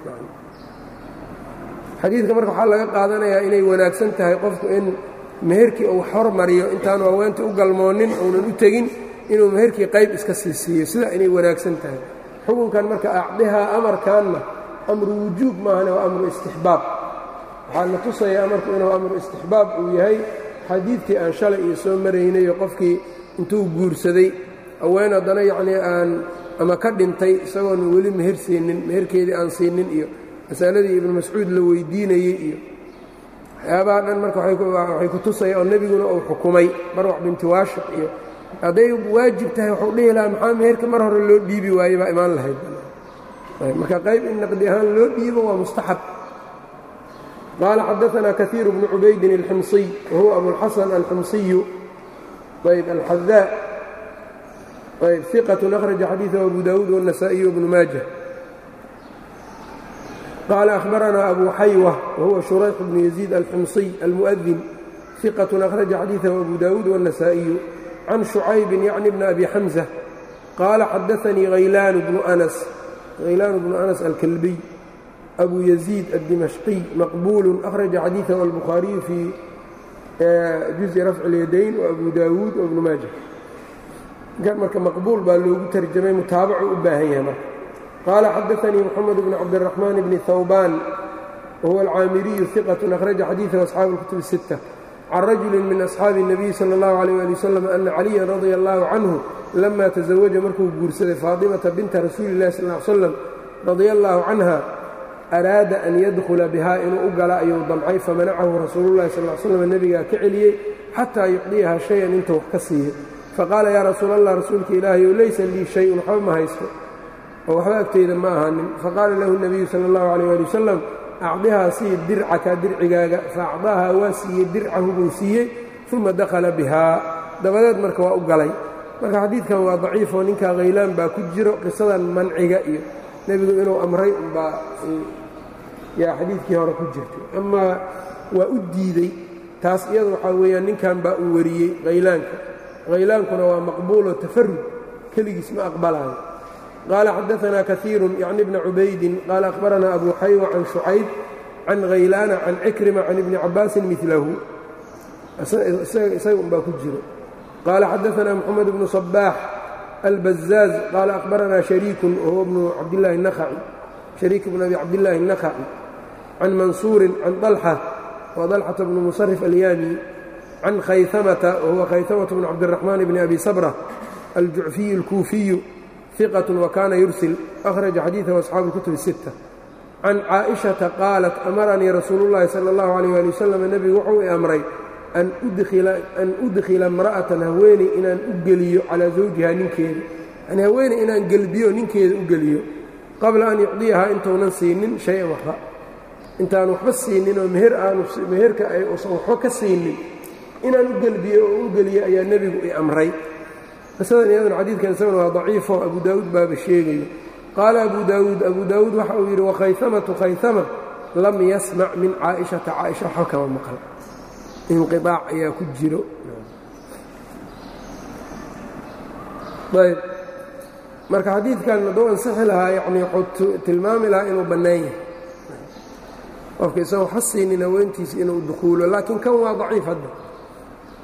xadiidka marka waxaa laga qaadanayaa inay wanaagsan tahay qofku in meherkii uu hormariyo intaanu haweentii u galmoonin uunan u tegin inuu meherkii qayb iska sii siiyo sidaa inay wanaagsan tahay xukunkan marka acdihaa amarkaanna amru wujuub maahane waa amru istixbaab waxaa la tusaya amarku inuu amru istixbaab uu yahay xadiidkii aan shalay iyo soo maraynayo qofkii intuu guursaday haween haddana yacnii aan ama ka dhintay isagoona weli meher siinin meherkeedii aan siinin iyo masaladii ibnu mascuud la weydiinayey iyo waxyaabaha dhan marka waxay ku tusaya oo nebiguna uu xukumay barwax binti waashiq iyo hadday waajib tahay waxuu dhihi lahaa maxaa meherka mar hore loo dhiibi waaye baa imaan lahayd marka qayb in naqdi ahaan loo dhiibo waa mustaxab qaala xadaanaa kaiiru bnu cubaydin alximsiy wahuwa abulxasan alximsiyu ayb alxadaa ayb iqatun akhraja xadiidahu abu daawuud wالnasaئiy wbnu maaja qaala ahbaranaa abu xaywa wahuwa shurayx bnu yaziid alximsiy almuؤdin iqatun akhraja xadiidahu abu daawuud wالnasaئiyu can shucaybin yacni bni abi xamزة qaala xadaanii haylaanu bnu anas haylaanu bnu anas alkalbiy abu yaziid aلdimashqiy maqbuulu akhraja xadiidahu albukhaariyu fii juزi rafci اlyadayn wabu daawuud wabnu maaja kan marka maqbuul baa loogu tarjamay mutaabacu u baahan yahay marka qaala xadaanii moxamed bn cabdiraxmaan bni hawbaan wahuwa alcaamiriyu iqat akhraja xadiidahu asxaabu اlkutub الsitta can rajuli min asxaabi الnabiy salى اllahu عalيyه ali wasalam ana caliyan radia allahu canhu lama taزawaja markuu guursaday faatimata binta rasuuli اllahi sal ly slam radia allahu canha araada an yadkhula bihaa inuu u gala ayuu damcay famanacahu rasuulu llahi sal slam nebigaa ka celiyey xataa yucdiyaha shay-an inta wax ka siiyo faqaala yaa rasuul allah rasuulka ilaahayow laysa lii shay-un waxba ma haysto oo waxba agteyda ma ahaanin faqaala lahu nebiyu sala allahu calayh ali wasalam acdihaa sii dircaka dircigaaga faacdaahaa waa siiyey dircahu buu siiyey uma dakhala bihaa dabadeed marka waa u galay marka xadiidkan waa daciifoo ninkaa khaylaan baa ku jiro qisadan manciga iyo nebigu inuu amray umbaa yaa xadiidkii hore ku jirtay amaa waa u diidey taas iyadu waxaa weeyaan ninkan baa uu wariyey khaylaanka haylaankuna waa maqbuulo tafarud keligiis ma aqbalayo qaala xadaanaa kaiiru yacni bna cubaydin qaala akhbaranaa abu xaywa can shucayb can khaylaana can cikrima can ibni cabaasin milahu isaga unbaa ku jiro qaala xadaanaa moxamed bnu sabaax albazaaz qaala akhbaranaa shariikun wahuwa bnu cabdillaahi الnakhaci shariik bn abi cabdillaahi الnakhaci can mansuurin can طalxa wa طalxata bnu musarif alyaami can khaytamata wahuwa khaytamata bnu cabdiraxmaan bni abi sabra aljucfiyu اlkuufiyu iqat wakana yursil akhraja xadiidahu asxaabu اlkutub الsitta can caaئiشhaةa qaalat amaranii rasuulu اllahi salى اllahu عalيh ali wasalam nebigu wuxuu i amray an udkhila imra'atan haweeney inaan u geliyo calaa zawjiha ninkeeda yani haweeney inaan gelbiyo ninkeeda u geliyo qabla an yucdiyahaa intuunan siinin shay-an waxba intaan waxba siinin oo meher aanu meherka ay usan waxba ka siinin inaan u gelbiyo oo u geliyo ayaa nebigu i amray qisadan iyaduna xadiidkan isaguna waa daciifo abu daawuud baaba sheegayo qaala abu daawuud abu daawuud waxa uu yidhi wakhaytamatu khaytama lam yasmac min caaishata caaisha waxba kama maqal inqiaac ayaa ku jiro ayb marka xadiidkan hadduu ansixi lahaa yacnii wuxuu tilmaami lahaa inuu bannaan yahay qofka isagoo waxba siinin haweentiisa inuu dukhuulo laakiin kan waa daciif hadda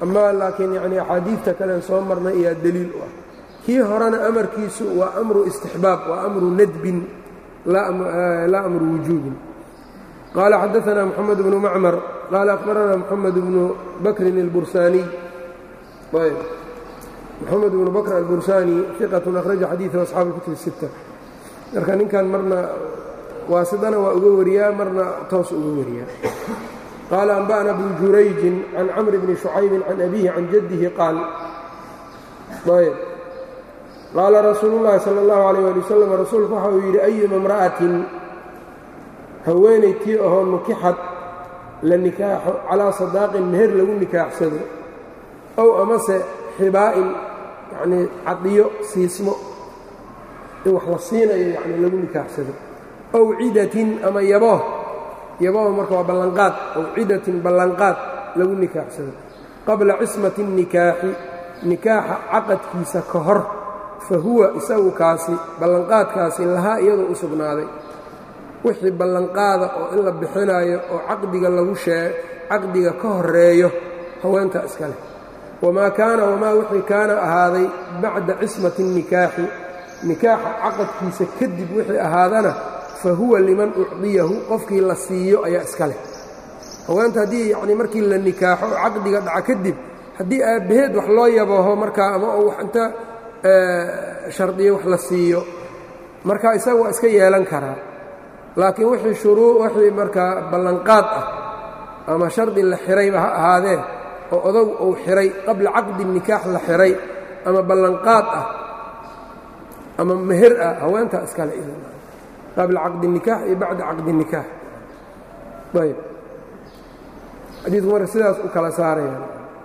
amaa laakiin yacnii axaadiidta kalen soo marnay ayaa deliil u ah kii horena amarkiisu waa amru istixbaab waa amru nadbin laa amru wujuubin qaala xadaanaa moxamed bnu macmar qaala akhbaranaa moxamed bnu bakrin اlbursaaniy ayb moxamed bnu bakr albursaani iqatun akhraja xadiiثa asxaabi اlkutub الsitta marka ninkan marna waasidana waa uga wariyaa marna toos uga wariyaa qaala anba'na bnu jurayjin can camri bni shucaybin can abihi can jaddihi qaal ayb qaala rasuulu llaahi sala allahu alayh ali wasalam rasuulku waxa uu yidhi ayuma imra'atin haweenay tii ahoo nukixad la nikaaxo calaa sadaaqin meher lagu nikaaxsado ow amase xibaa'in yacnii cadiyo siismo in wax la siinayo yacni lagu nikaaxsado ow cidatin ama yabooh yabooh marka waa ballanqaad ow cidatin ballanqaad lagu nikaaxsado qabla cismati الnikaaxi nikaaxa caqadkiisa ka hor fa huwa isagu kaasi ballanqaadkaasi lahaa iyadoo u sugnaaday wixii ballanqaada oo in la bixinayo oo caqdiga lagu shee caqdiga ka horeeyo haweentaa iska leh wamaa kaana wamaa wixii kaana ahaaday bacda cismati الnikaaxi nikaaxa caqadkiisa kadib wixii ahaadana fa huwa liman ucdiyahu qofkii la siiyo ayaa iska leh haweenta haddii yacnii markii la nikaaxo oo caqdiga dhaca kadib haddii aabbaheed wax loo yabaho markaa ama oo wax inta shardiyo wax la siiyo marka isaga waa iska yeelan karaa laakiin wixii shuruu wixii markaa ballanqaad ah ama shardi la xirayba ha ahaadee oo odagu uu xiray qabla caqdi nikaax la xiray ama ballanqaad ah ama meher ah haweentaa iskale qabla caqdi nikaax iyo bacda caqdi nikaax ayb xadiidku marka sidaas u kala saaraya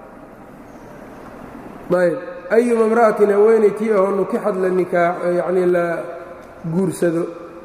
ayb ayuma imra'atin haweenay tii ahoo nukixad la nikaax yacnii la guursado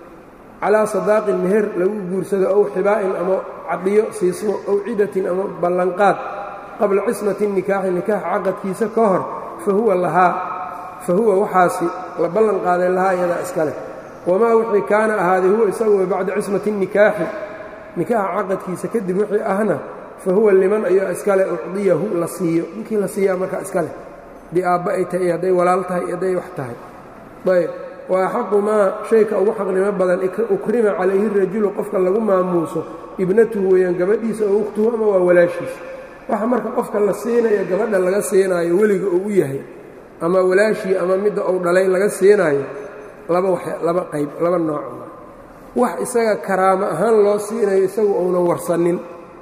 calaa sadaaqin meher lagu guursado ow xibaa'in ama cadiyo siismo ow cidatin ama ballanqaad qabla cismati nikaaxi nikaaxa caqadkiisa ka hor fa huwa lahaa fa huwa waxaasi la ballan qaaday lahaa iyadaa iska leh wamaa wixii kaana ahaaday huwa isaguwa bacda cismati nikaaxi nikaaxa caqadkiisa kadib wixii ahna fa huwa liman ayaa iskale ucdiyahu la siiyo ninkii la siiyaa markaa iska leh haddii aabba ay tahay iyo hadday walaal tahay iyo hadday wax tahay ayb wa axaqu maa shayka ugu xaqnimo badan ukrima calayhi rajulu qofka lagu maamuuso ibnatuhu weeyaan gabadhiisa oo ukhtuhu ama waa walaashiisa waxa marka qofka la siinayo gabadha laga siinaayo weliga uu u yahay ama walaashii ama midda uu dhalay laga siinaayo laba wax laba qayb laba nooc wax isaga karaamo ahaan loo siinayo isagu uunan warsanin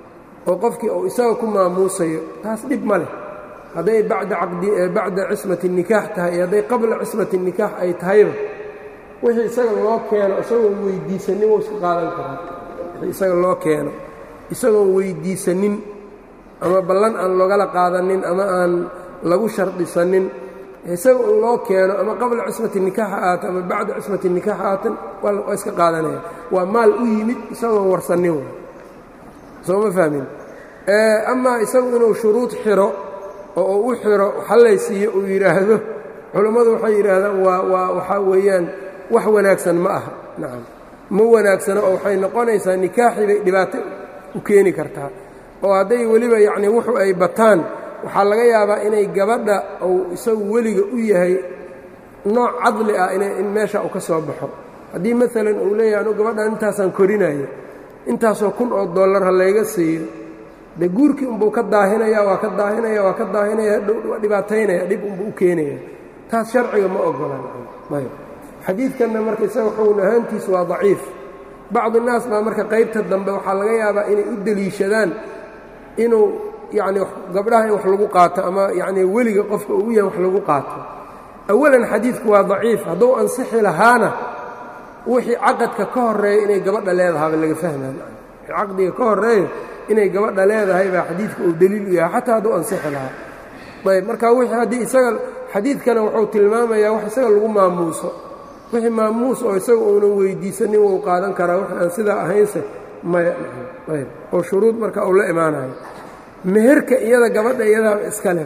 oo qofkii uu isaga ku maamuusayo taas dhib ma leh hadday bacda caqdi bacda cismati nikaax tahay iyo hadday qabla cismati nikaax ay tahayba wixii isaga loo keeno isagoon weyddiisanin wuu iska qaadan karaa wixii isaga loo keeno isagoon weyddiisanin ama ballan aan loogala qaadanin ama aan lagu shardisanin isaga un loo keeno ama qabla cismati nikaax aata ama bacda cismati nikaax aatan waa iska qaadanaya waa maal u yimid isagoon warsanin w soo ma fahmin amaa isagu inuu shuruud xiro oo uu u xiro hallaysiiyo uu yidhaahdo culammadu waxay yidhaahdaan waa waa waxaa weeyaan wax wanaagsan ma aha nacam ma wanaagsano oo waxay noqonaysaa nikaaxii bay dhibaato u keeni kartaa oo hadday weliba yacnii wuxu ay bataan waxaa laga yaabaa inay gabadha uu isagu weliga u yahay nooc cadli ah in meesha uu ka soo baxo haddii maalan uu leeyahay anu gabadhan intaasaan korinayo intaasoo kun oo dollar ha layga siiyo dee guurkii unbuu ka daahinaya waa ka daahinaya waa ka daahinaya waa dhibaataynaya dhib unbuu u keenaya taas sharciga ma ogolan ayb xadiidkanna marka isaga xugun ahaantiisu waa daciif bacdi naas baa marka qaybta dambe waxaa laga yaabaa inay u deliishadaan inuu yacni gabdhaha in wax lagu qaato ama yacnii weliga qofka uu yahay wax lagu qaato awalan xadiidku waa daciif hadduu ansixi lahaana wixii caqadka ka horreeya inay gabadha leedahaaba laga fahmaan caqdiga ka horreeya inay gabadha leedahay baa xadiidka uu deliil u yahay xataa hadduu ansixi lahaa ayb marka wixii haddii isaga xadiidkana wuxuu tilmaamayaa wax isaga lagu maamuuso wixii maamuus oo isaga uunan weyddiisanin wuu qaadan karaa wix aan sidaa ahaynse maya ayb oo shuruud marka uu la imaanayo meherka iyada gabadha iyadaa iska leh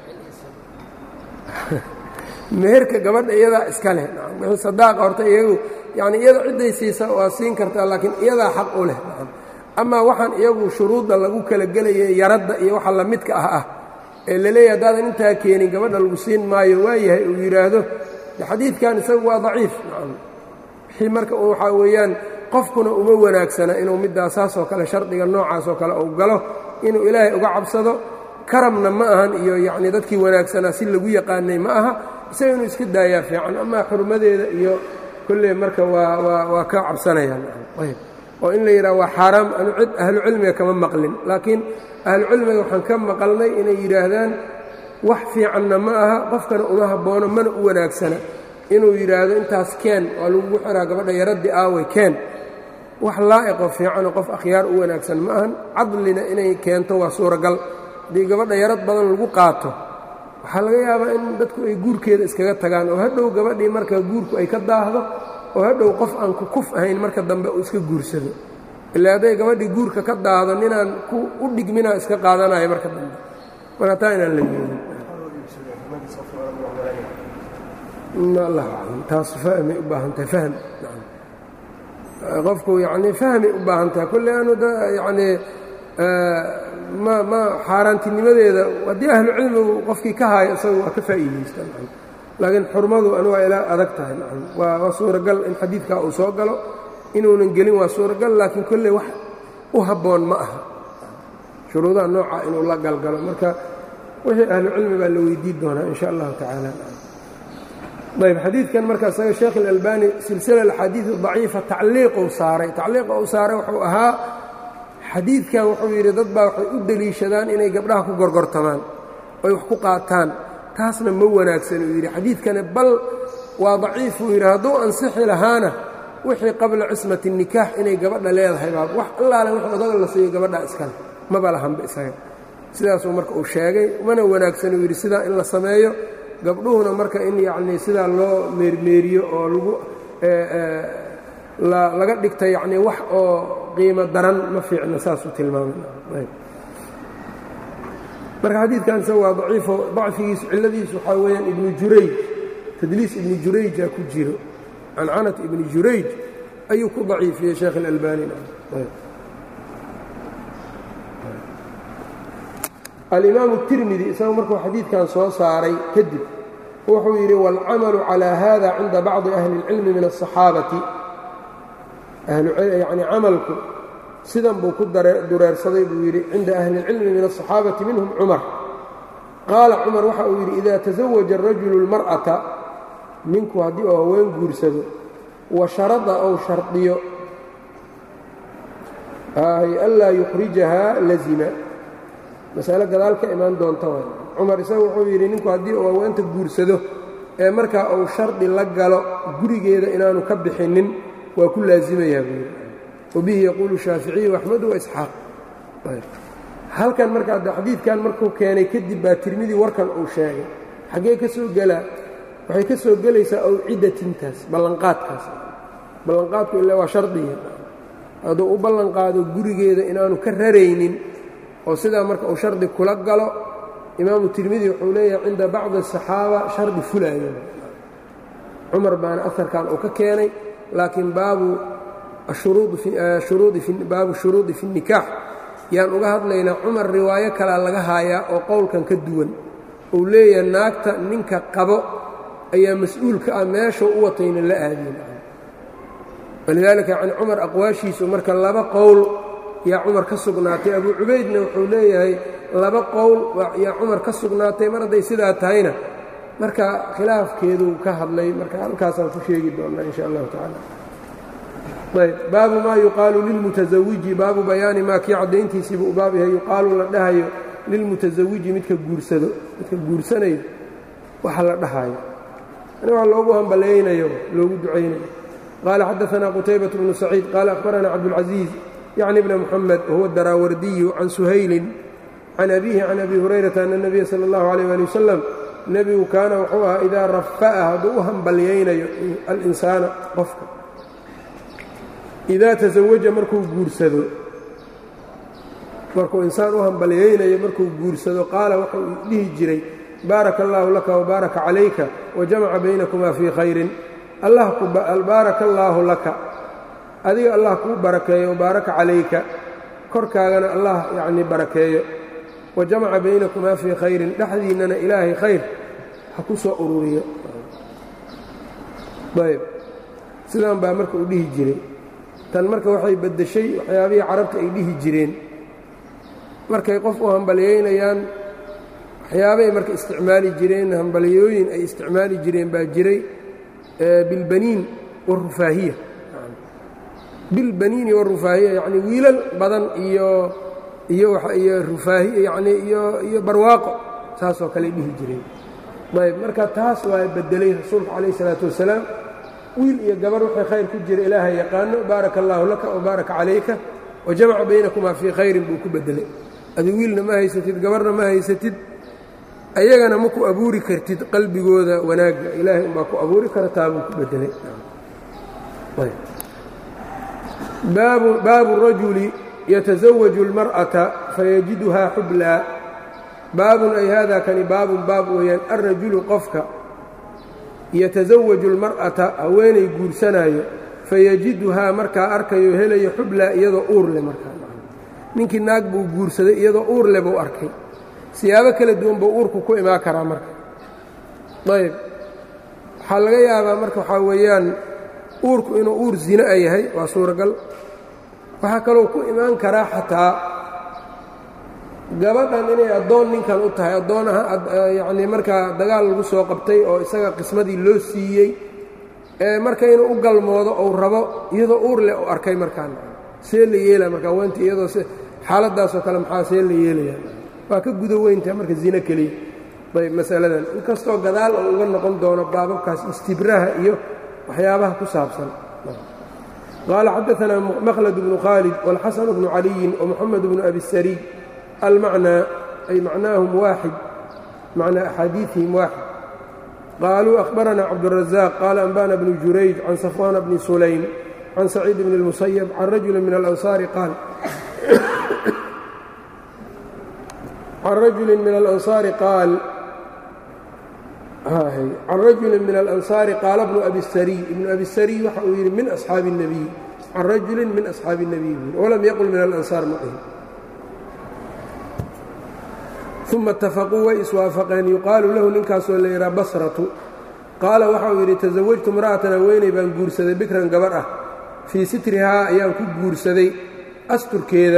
meherka gabadha iyadaa iska leh wixii sadaaqa horta iyagu yacni iyada cidday siisa waa siin kartaa laakiin iyadaa xaq u leh amaa waxaan iyagu shuruudda lagu kala gelaya yaradda iyo waxa lamidka ah ah ee laleeyahy haddaadan intaa keenin gabadha lagu siin maayo waayahay uu yidhaahdo xadiidkan isagu waa daciif wixii marka waxaa weeyaan qofkuna uma wanaagsana inuu midaasaasoo kale shardiga noocaasoo kale uu galo inuu ilaahay uga cabsado karamna ma ahan iyo yacnii dadkii wanaagsanaa si lagu yaqaanay ma aha isaga inuu iska daayaa fiican amaa xurmadeeda iyo kolley marka waa waa waa ka cabsanayaan oo in la yidhaha waa xaaraam anu cid ahlucilmiga kama maqlin laakiin ahlucilmiga waxaan ka maqalnay inay yidhaahdaan wax fiicanna ma aha qofkana uma habboono mana u wanaagsana inuu yidhaahdo intaas keen waa lagugu xiraa gabadha yaraddi aaway keen wax laa'iqoo fiicanoo qof akhyaar u wanaagsan ma ahan cadlina inay keento waa suuragal haddii gabadha yarad badan lagu qaato waxaa laga yaabaa in dadku ay guurkeeda iskaga tagaan oo hadhow gabadhii marka guurku ay ka daahdo oo hadhow qof aan ku kuf ahayn marka dambe uu iska guursado ilaa hadday gabadhii guurka ka daahdo ninaan ku u dhigminaa iska qaadanayo marka dambe marka taa inaan la yeelin allah aclam taas fahmay u baahan tahay fahm qofku yacnii fahmay u baahan tahay kolle aanu yacnii ma ma xaaraantinimadeeda haddii ahlu cilmigu qofkii ka haayo isaga waa ka faa'iidaystaan laakiin xurmadu anu waa ilaa adag tahay waa waa suuragal in xadiidkaa uu soo galo inuunan gelin waa suuragal laakiin kolley wax u habboon ma aha shuruudaha nooca inuu la galgalo marka wixii ahlu cilmi baa la weydiin doonaa in sha allahu tacaala ayb xadiidkan marka isaga sheekh اlalbani silsila axaadiid daciifa tacliiquu saaray tacliiqa uu saaray wuxuu ahaa xadiidkan wuxuu yidhi dad baa waxay u deliishadaan inay gabdhaha ku gorgortamaan oy wax ku qaataan taasna ma wanaagsan uu yidhi xadiidkani bal waa daciif uu yidhi hadduu ansixi lahaana wixii qabla cismati nikaax inay gabadha leedahay baa wax allaale wix odaga la siiyo gabadha iskale maba lahanba isaga sidaasuu marka uu sheegay mana wanaagsan uu yidhi sidaa in la sameeyo gabdhuhuna marka in yacnii sidaa loo meermeeriyo oo lagu laga dhigta yacnii wax oo qiimo daran ma fiicna saasuu tilmaamay marka xadiidkan isaga waa daciifo dacfigiisu cilladiisu waxaa weeyaan ibnu jurayj tadliis ibnu jurayja ku jiro cancanat ibni jurayj ayuu ku daciifiyey sheekh اlalbani alimaamu الtirmidi isagu markuu xadiidkan soo saaray kadib wuxuu yidhi wاlcamalu calى hada cinda bacضi ahli اlcilmi min الصaxaabati yani camalku sidan buu ku dureersaday buu yidhi cinda ahli اlcilmi min الصaxaabati minhum cumar qaala cumar waxa uu yidhi ida taزawaja الrajulu اlmarأata ninku haddii uu haween guursado wa sharada ou shardiyo anlaa yukhrijaha lazima masale gadaal ka imaan doonta waay cumar isaga wuxuu yidhi ninku haddii uu haweenta guursado ee markaa uu shardi la galo gurigeeda inaanu ka bixinin waa ku laasimayaa buu yidhi wabihi yaquulu shaaficiyu axmedu waisxaaq halkan markaa xadiidkan markuu keenay kadib baa tirmidii warkan uu sheegay xaggee ka soo gelaa waxay ka soo gelaysaa awcidatintaas ballanqaadkaas ballanqaadku ilaa waa shardiga hadduu u ballanqaado gurigeeda inaanu ka raraynin oo sidaa marka uu shardi kula galo imaamu tirmidi wuxuu leeyahay cinda bacdi asaxaaba shardi fulaayo cumar baana aharkan uu ka keenay laakiin baabu baabu shuruudi fi nikaax yaan uga hadlaynaa cumar riwaayo kalea laga haayaa oo qowlkan ka duwan uu leeyahay naagta ninka qabo ayaa mas-uulka ah meeshuu u watayna la aadin walidaalika yani cumar aqwaashiisu marka laba qowl yaa cumar ka sugnaatay abuu cubaydna wuxuu leeyahay laba qowl yaa cumar ka sugnaatay mar hadday sidaa tahayna marka khilaafkeeduu ka hadlay marka halkaasaan ku sheegi doonnaa in sha allahu tacaala ayb baabu maa yuqaalu lilmutasawiji baabu bayaani maa kii caddayntiisiibu u baab yahay yuqaalu la dhahayo lilmutasawiji midka guursado midka guursanayo waxa la dhahayo ani waa loogu hambalaynayo loogu ducaynayo qaala xadaanaa qutaybaة bnu saciid qaala akhbarana cabdاlcaزiiz yacni bna muxamed wahuwa daraawardiyu can suhaylin can abiihi can abi hurayrata ana اnabiya salى اllahu عalيh ali wasalam nebigu kaana wuxuu ahaa idaa rafa'a hadduu u hambalyaynayo alinsaana qofka idaa tasawaja markuu guursado markuu insaan u hambalyaynayo markuu guursado qaala wuxuu dhihi jiray baaraka allaahu laka wbaaraka calayka wajamaca baynakumaa fii khayrin baaraka allaahu laka adiga allah kuu barakeeyo wabaaraka calayka korkaagana allah yacnii barakeeyo wa jamaca baynakumaa fii khayrin dhexdiinnana ilaahay khayr ha ku soo ururiyo ayb sidaan baa marka u dhihi jiray tan marka waxay beddeshay waxyaabihii carabta ay dhihi jireen markay qof u hambalyaynayaan waxyaabay marka isticmaali jireen hambalyooyin ay isticmaali jireen baa jiray bilbaniin warufaahiya bilbaniini warufaahiya yacni wiilal badan iyo iyo iyo rufaahiya yacni iyo iyo barwaaqo saasoo kale dhihi jireen ayb marka taas waa beddelay rasuulku calayh isalaatu wasalaam wiil iyo gabar wixii khayr ku jira ilaahay yaqaano baaraka allaahu laka wa baaraka calayka wa jamaca baynakumaa fii khayrin buu ku beddelay adi wiilna ma haysatid gabarna ma haysatid ayagana ma ku abuuri kartid qalbigooda wanaagga ilaahay umbaa ku abuuri kara taabuu ku bedelay baabu rajuli yatasawaju اlmar'ata fayajiduhaa xublaa baabun ay hada kani baabun baab weeyaan alrajulu qofka yatasawaju اlmar'ata haweenay guursanaayo fayajiduhaa markaa arkayo helayo xublaa iyadoo uur leh markaa ninkii naag buu guursaday iyadoo uur leh buu arkay siyaabo kala duwan buu uurku ku imaan karaa marka ayb waxaa laga yaabaa marka waxaa weeyaan uurku inuu uur zina a yahay waa suuragal waxaa kaloo ku imaan karaa xataa gabadhan inay addoon ninkan u tahay addoon yacnii markaa dagaal lagu soo qabtay oo isaga qismadii loo siiyey ee marka inuu u galmoodo ou rabo iyadoo uur leh u arkay markaan see la yeelaa marka weynta iyadoo xaaladdaasoo kale maxaa see la yeelaya waa ka guda weyntaha marka zino keliya ayb masaladan inkastoo gadaal oo uga noqon doono baababkaas istibraha iyo waxyaabaha ku saabsan qaala xadaanaa makhlad bnu khaalid wاlxasan bnu caliyin wmoxamed bnu abi sariy almacnaa ay macnaahum waaxid macnaa axaadiiihim waaxid qaaluu ahbaranaa cabduلrazaaq qaala anbana bnu jurayj can safwaana bni sulaym can saciid bn اlmusayab can rajuli min alansaari qaal can rajuli min alansaari qaal can rajuli min alansaari qaala bnu abi sariy ibnu abi sariy waxa uu yidhi min asxaabi الnabiy can rajulin min asxaabi الnabiy walam yaqul min alansaar maqihi uma اtafaquu way iswaafaqeen yuqaalu lahu ninkaasoo la yidhaha basratu qaala waxa uu yidhi tasawajtu imra'atan haweeney baan guursaday bikran gabar ah fii sitrihaa ayaan ku guursaday asturkeeda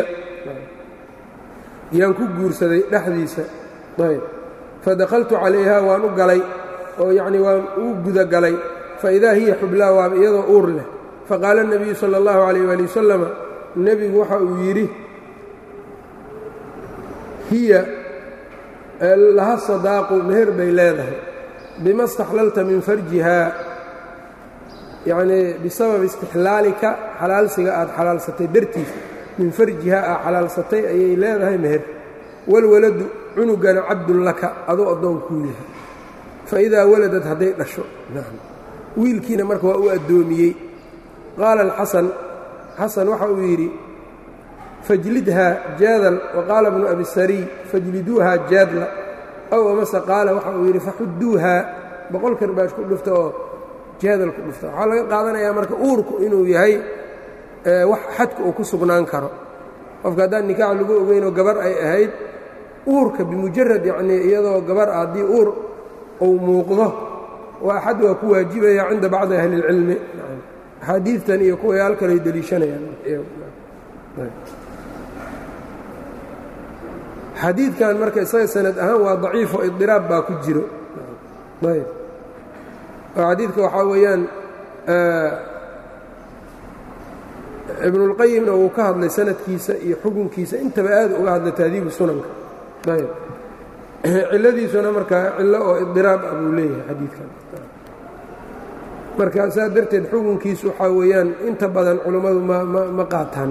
yaan ku guursaday dhexdiisa ayb fadakhaltu calayhaa waan u galay oo yacnii waan u gudagalay faidaa hiya xublaa waaba iyadoo uur leh faqaala الnabiyu salى اllahu calayh waali wasalama nebigu waxa uu yidhi hiya laha sadaaqu meher bay leedahay bima اstaxlalta min farjihaa yacnii bisababi istixlaalika xalaalsiga aad xalaalsatay dartiisa min farjiha aa xalaalsatay ayay leedahay meher walwaladu cunugana cabdun laka aduu addoon kuu yahay fa idaa waladad hadday dhasho wiilkiina marka waa u addoomiyey qaala alxasan xasan waxa uu yidhi fajlidhaa jaadal wa qaala bnu abi sariy fajliduuhaa jaadla ow amase qaala waxa uu yidhi faxudduuhaa boqol karbaash ku dhufta oo jaadal ku dhufta waxaa laga qaadanayaa marka uurku inuu yahay wax xadka uu ku sugnaan karo qofka haddaan nikaax lagu ogeynoo gabar ay ahayd uurka bimujarad yacnii iyadoo gabar ah haddii uur uu muuqdo waa xad waa ku waajibaya cinda bacdi ahli اlcilmi axaadiidtan iyo kuway halkalay deliishanayaan xadiidkan marka isaga sanad ahaan waa daciifo idiraab baa ku jiro ayb oo xadiidka waxaa weeyaan ibnulqayimna uu ka hadlay sanadkiisa iyo xukunkiisa intaba aad uga hadlay taadiibu sunanka ayb ciladiisuna markaa cillo oo idiraab ah buu leeyahay xadiidkan marka saa darteed xukunkiisu waxaa weeyaan inta badan culummadu ma qaataan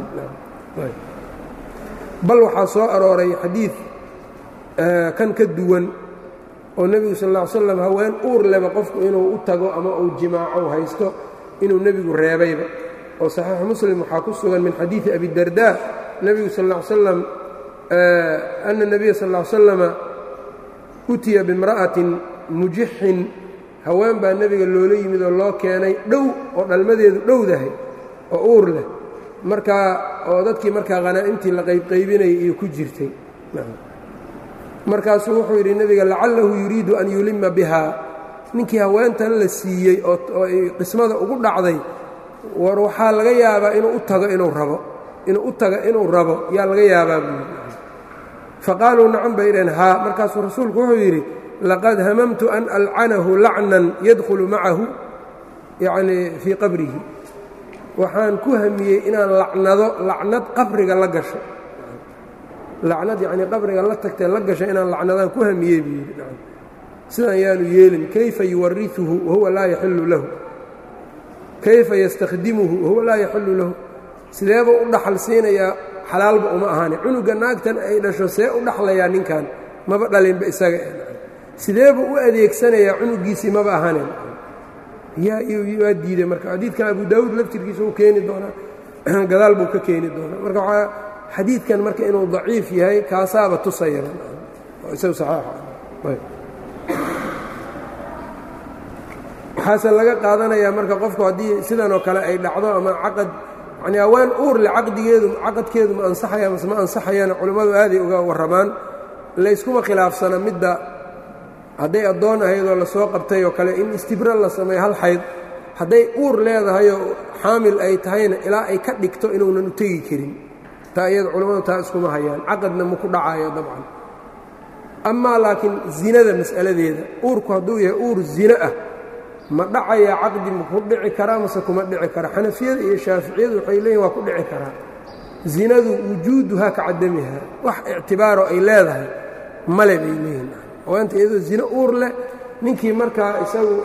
bal waxaa soo arooray xadiid kan ka duwan oo nebigu sal ll ly slam haween uur leba qofku inuu u tago ama uu jimaaco haysto inuu nebigu reebayba oo saxiixu muslim waxaa ku sugan min xadiidi abidarda nebigu sal ll ly slam ana nebiya sal ll ly slama utiya bimra'atin mujixin haween baa nebiga loola yimid oo loo keenay dhow oo dhalmadeedu dhowdahay oo uur leh markaa oo dadkii markaa khanaa'imtii la qaybqaybinayay iyo ku jirtay markaasuu wuxuu yidhi nebiga lacalahu yuriidu an yulima bihaa ninkii haweentan la siiyey oo ay qismada ugu dhacday war waxaa laga yaabaa inuu u tago inuu rabo inuu u tago inuu rabo yaa laga yaabaa buui faqaaluu nacan bay dhaheen haa markaasuu rasuulku wuxuu yidhi laqad hamamtu an alcanahu lacnan yadkhulu macahu yacnii fii qabrihi waxaan ku hamiyey inaan lacnado lacnad qabriga la gasho lacnad yacnii qabriga la tagtee la gasho inaan lacnadaan ku hamiyey buu yidhi sidaan yaanu yeelin kayfa yuwariuhu wahuwa laa yaxilu lahu kayfa yastakhdimuhu wahuwa laa yaxilu lahu sideebuu u dhaxal siinayaa xalaalba uma ahaani cunuga naagtan ay dhasho see u dhaxlayaa ninkan maba dhalinba isaga sideebuu u adeegsanayaa cunugiisii maba ahanen waa diiday marka xadiidkan abu daawuud laftirkiisa uu keeni doonaa gadaal buu ka keeni doonaa marka waxaa xadiidkan marka inuu daciif yahay kaasaaba tusaya isagu saxaaxa waxaase laga qaadanayaa marka qofku haddii sidan oo kale ay dhacdo ama caqad yani haween uurle caqdigeedu caqadkeedu ma ansaxaya mase ma ansaxayana culimmadu aaday uga warramaan layskuma khilaafsana midda hadday addoon ahaydoo lasoo qabtay oo kale in istibra la sameeyo hal xayd hadday uur leedahayoo xaamil ay tahayna ilaa ay ka dhigto inuunan u tegi karin taa iyada culimmadu taa iskuma hayaan caqadna ma ku dhacayo dabcan amaa laakiin zinada mas'aladeeda uurku hadduu yahay uur zino ah ma dhacayaa caqdi ma ku dhici karaa mase kuma dhici kara xanafiyada iyo shaaficiyadu waxay leeyihin waa ku dhici karaa zinadu wujuuduhaa ka cadamiha wax ictibaaro ay leedahay male bay leeyihin haweenta iyadoo zino uur leh ninkii markaa isagu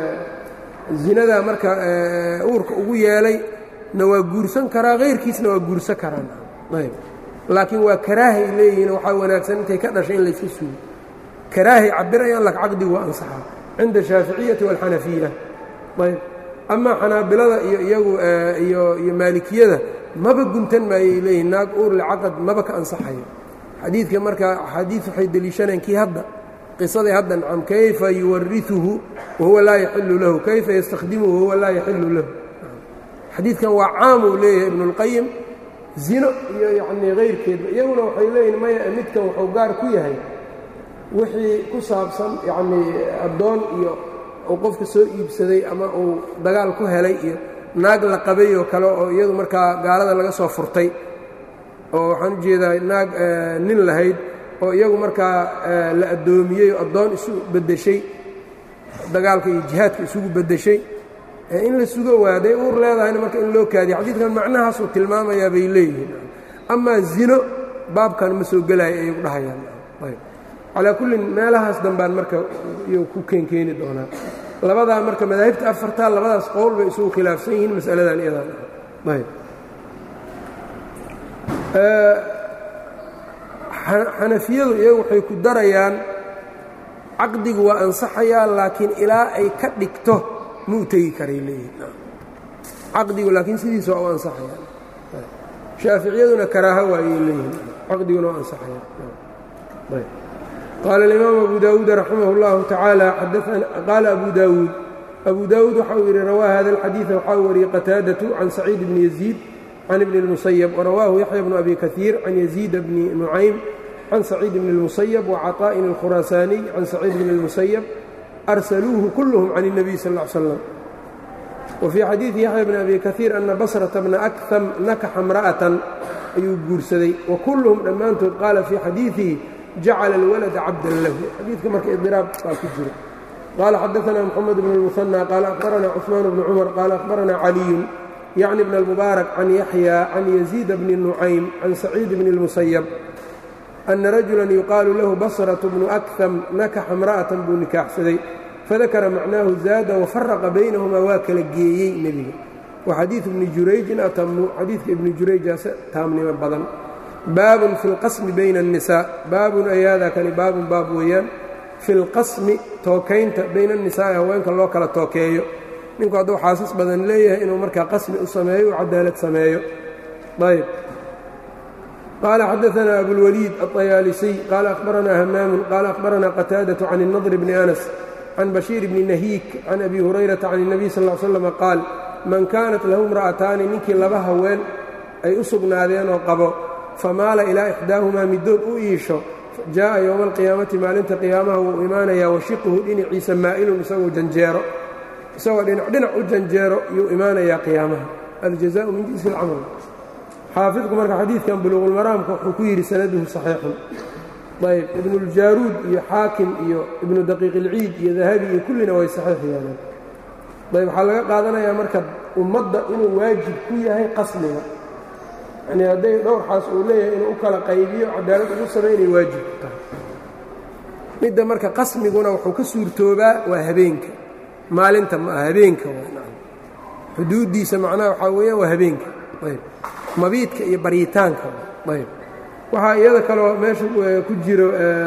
zinadaa marka uurka ugu yeelay na waa guursan karaa hayrkiisna waa guursan karaan ayb laakiin waa karaahay leeyihiin waxaa wanaagsan intay ka dhashay in layska suugo karaahay cabirayaan lak caqdigu waa ansaxaa cinda ashaaficiyati waalxanafiya ayb amaa xanaabilada iyo iyagu iyo iyo maalikiyada maba guntan maayay leeyihin naag uurle caqad maba ka ansaxayo xadiidka marka axaadiid waxay deliishaneen kii hadda qisadii hadda nacam kayfa yuwariuhu wahuwa laa yaxilu lahu kayfa yastakhdimuhu wahuwa laa yaxilu lahu xadiidkan waa caamuu leeyahay ibnuاlqayim zino iyo yacnii hayrkeedba iyaguna waxay leeyihin maya midkan wuxuu gaar ku yahay wixii ku saabsan yacnii addoon iyo uu qofka soo iibsaday ama uu dagaal ku helay iyo naag la qabay oo kale oo iyadu markaa gaalada laga soo furtay oo waxaan u jeedaa naag nin lahayd oo iyagu markaa la addoomiyey oo addoon isu beddeshay dagaalka iyo jihaadka isugu beddeshay in la sugo waaday uur leedahayna marka in loo kaadiyo xadiidkan macnahaasuu tilmaamayaa bay leeyihiin amaa zino baabkan ma soo gelaayo ayay ku dhahayaan ayb calaa kullin meelahaas dambaan marka iyuu ku keenkeeni doonaa labadaa marka madaahibta afartaa labadaas qowl bay isugu khilaafsan yihiin masaladan iyadan ayb xanafiyadu iyagu waxay ku darayaan caqdigu waa ansaxayaa laakiin ilaa ay ka dhigto ma u tegi karay leeyihin caqdigu laakiin sidiisa waa u ansaxayaa shaaficiyaduna karaaha waayay leeyihin caqdiguna waa ansaxaya qaala alimaam abu daawuud raximah اllahu tacaala qaala abu daawuud abu daawuud waxa uu yidhi rawaa hada alxadiida waxaa wariyey qataadatu can saciid bni yaziid can ibni اlmusayab warawaahu yaxya bnu abi kaiir can yaziida bni nucaym can saciid bni اlmusayab wacaطaa'in اlkhuraasaaniy can saciid bni اlmusayab arsaluuhu kulluhum can الnabiy sal ا l slam wfii xadiidi yaxya bni abi kaiir ana basrata bna akham nakaxa imra'atan ayuu guursaday wa kulluhum dhammaantood qaala fii xadiidihi jacala alwalada cabdan lahu xadiidka marka idiraab baa ku jira qaala xadaana mxamed bn اlmuhanى qaala akhbarana cثmaan bni cumar qaala akhbarana caliyun yacni bn اlmubaarak can yaxya can yaziida bni nucaym can saciid bni اlmusayab ana rajulan yuqaalu lahu basratu bnu akham nakaxa imra'atan buu nikaaxsaday fadakara macnaahu zaada wafaraqa baynahumaa waa kala geeyey nebiga wa xadiidu ibni jurayjin atamu xadiidka ibni jurayjaase taamnimo badan baabun fi lqasmi bayna annisaa baabun ayaadaa kani baabun baab weeyaan fi lqasmi tookaynta bayna annisaa'i haweenka loo kala tookeeyo ninku hadduu xaasas badan leeyahay inuu markaa qasmi u sameeyo u cadaalad sameeyo ayb qaala xadaana abulwaliid aطayaalisiy qaala akhbaranaa hamaamun qaala akhbaranaa qataadatu can الnadr bni anas can bashiir bni nahiik can abi hurayrata can الnabiy sal ll slam qaal man kaanat lahu imra'ataani ninkii laba haween ay u sugnaadeenoo qabo famaala ilaa ixdaahumaa middood u iisho jaaءa yowma alqiyaamati maalinta qiyaamaha wuu imaanayaa washiquhu dhinaciisa maa'ilun isagoo janjeero isagoo dhinac dhinac u janjeero yuu imaanayaa qiyaamaha aljazaءu min jinsi اlcamal xaafidku marka xadiidkan buluuqulmaraamka wuxuu ku yidhi sanaduhu saxiixun ayb ibnuاljaaruud iyo xaakim iyo ibnu daqiiq ilciid iyo dahabi iyo kullina way saxiix yeeleen ayb waxaa laga qaadanayaa marka ummadda inuu waajib ku yahay qasmiga yani hadday dhowrxaas uu leeyahay inuu u kala qaybiyo cadaalad ugu samay inay waajib ku tahay midda marka qasmiguna wuxuu ka suurtoobaa waa habeenka maalinta ma aha habeenka xuduuddiisa macnaha waxaa weeyaan waa habeenka ayb mabiidka iyo baryitaanka ayb waxaa iyada kaloo meesha ku jiro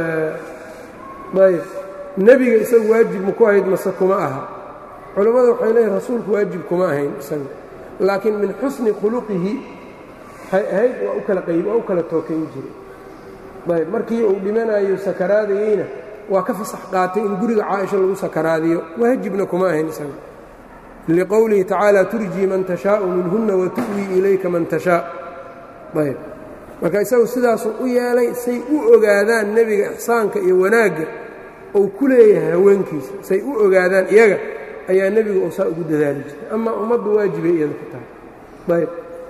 ayb nebiga isagu waajib ma ku ahayd mase kuma aha culammada waxay leeyihin rasuulku waajib kuma ahayn isaga laakiin min xusni khuluqihi waxay ahayd waa u kala qayb waa u kala tookayn jiray ayb markii uu dhimanayo sakaraadayeyna waa ka fasax qaatay in guriga caaisha lagu sakaraadiyo waajibna kuma ahayn isaga liqowlihi tacaala turjii man tashaau minhunna watu'wii ilayka man tashaa ayb marka isagu sidaasuu u yeelay say u ogaadaan nebiga ixsaanka iyo wanaagga uu ku leeyahay haweenkiisa say u ogaadaan iyaga ayaa nebigu uu saa ugu dadaali jiray ama ummaddu waajibay iyada ku tahay ayb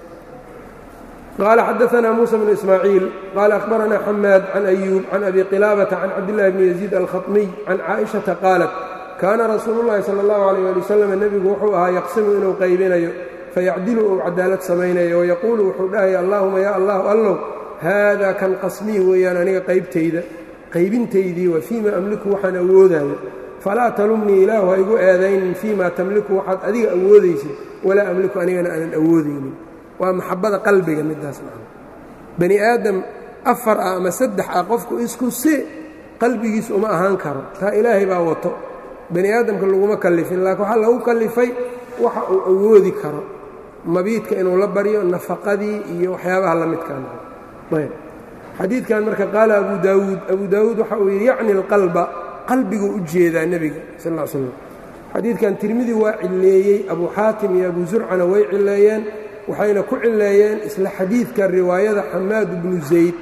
qaala xadaanaa muusa bnu ismaaciil qaala akhbaranaa xamaad can ayuub can abi qilaabata can cabdillahi bni yaziid alkhaطmiy can caaishata qaalat kaana rasuulu llahi sala allahu alayh ali wasalam nebigu wuxuu ahaa yaqsimu inuu qaybinayo fayacdilu uu cadaalad samaynayo wayaquulu wuxuu dhahaya allaahuma yaa allahu allow haadaa kan qasmii weeyaan aniga qaybtayda qaybintaydii waa fii ma amliku waxaan awoodaayo falaa talumnii ilaahu ha igu eedaynin fii ma tamliku waxaad adiga awoodaysid walaa amliku anigana aanan awoodaynin waa maxabada qalbiga midaas macna bani aadam afar ah ama saddex ah qofku isku si qalbigiis uma ahaan karo taa ilaahay baa wato bani aadamka laguma kallifin laakiin waxaa lagu kallifay waxa uu awoodi karo mabiidka inuu la baryo nafaqadii iyo waxyaabaha la midkaan ayb xadiidkan marka qaala abu daawuud abu daawuud waxa uu yidhi yacni alqalba qalbiguu u jeedaa nebiga sal l slam xadiidkan tirmidi waa cilleeyey abu xaatim iyo abu zurcana way cilleeyeen waxayna ku cilleeyeen isla xadiidka riwaayada xamaad bnu zayd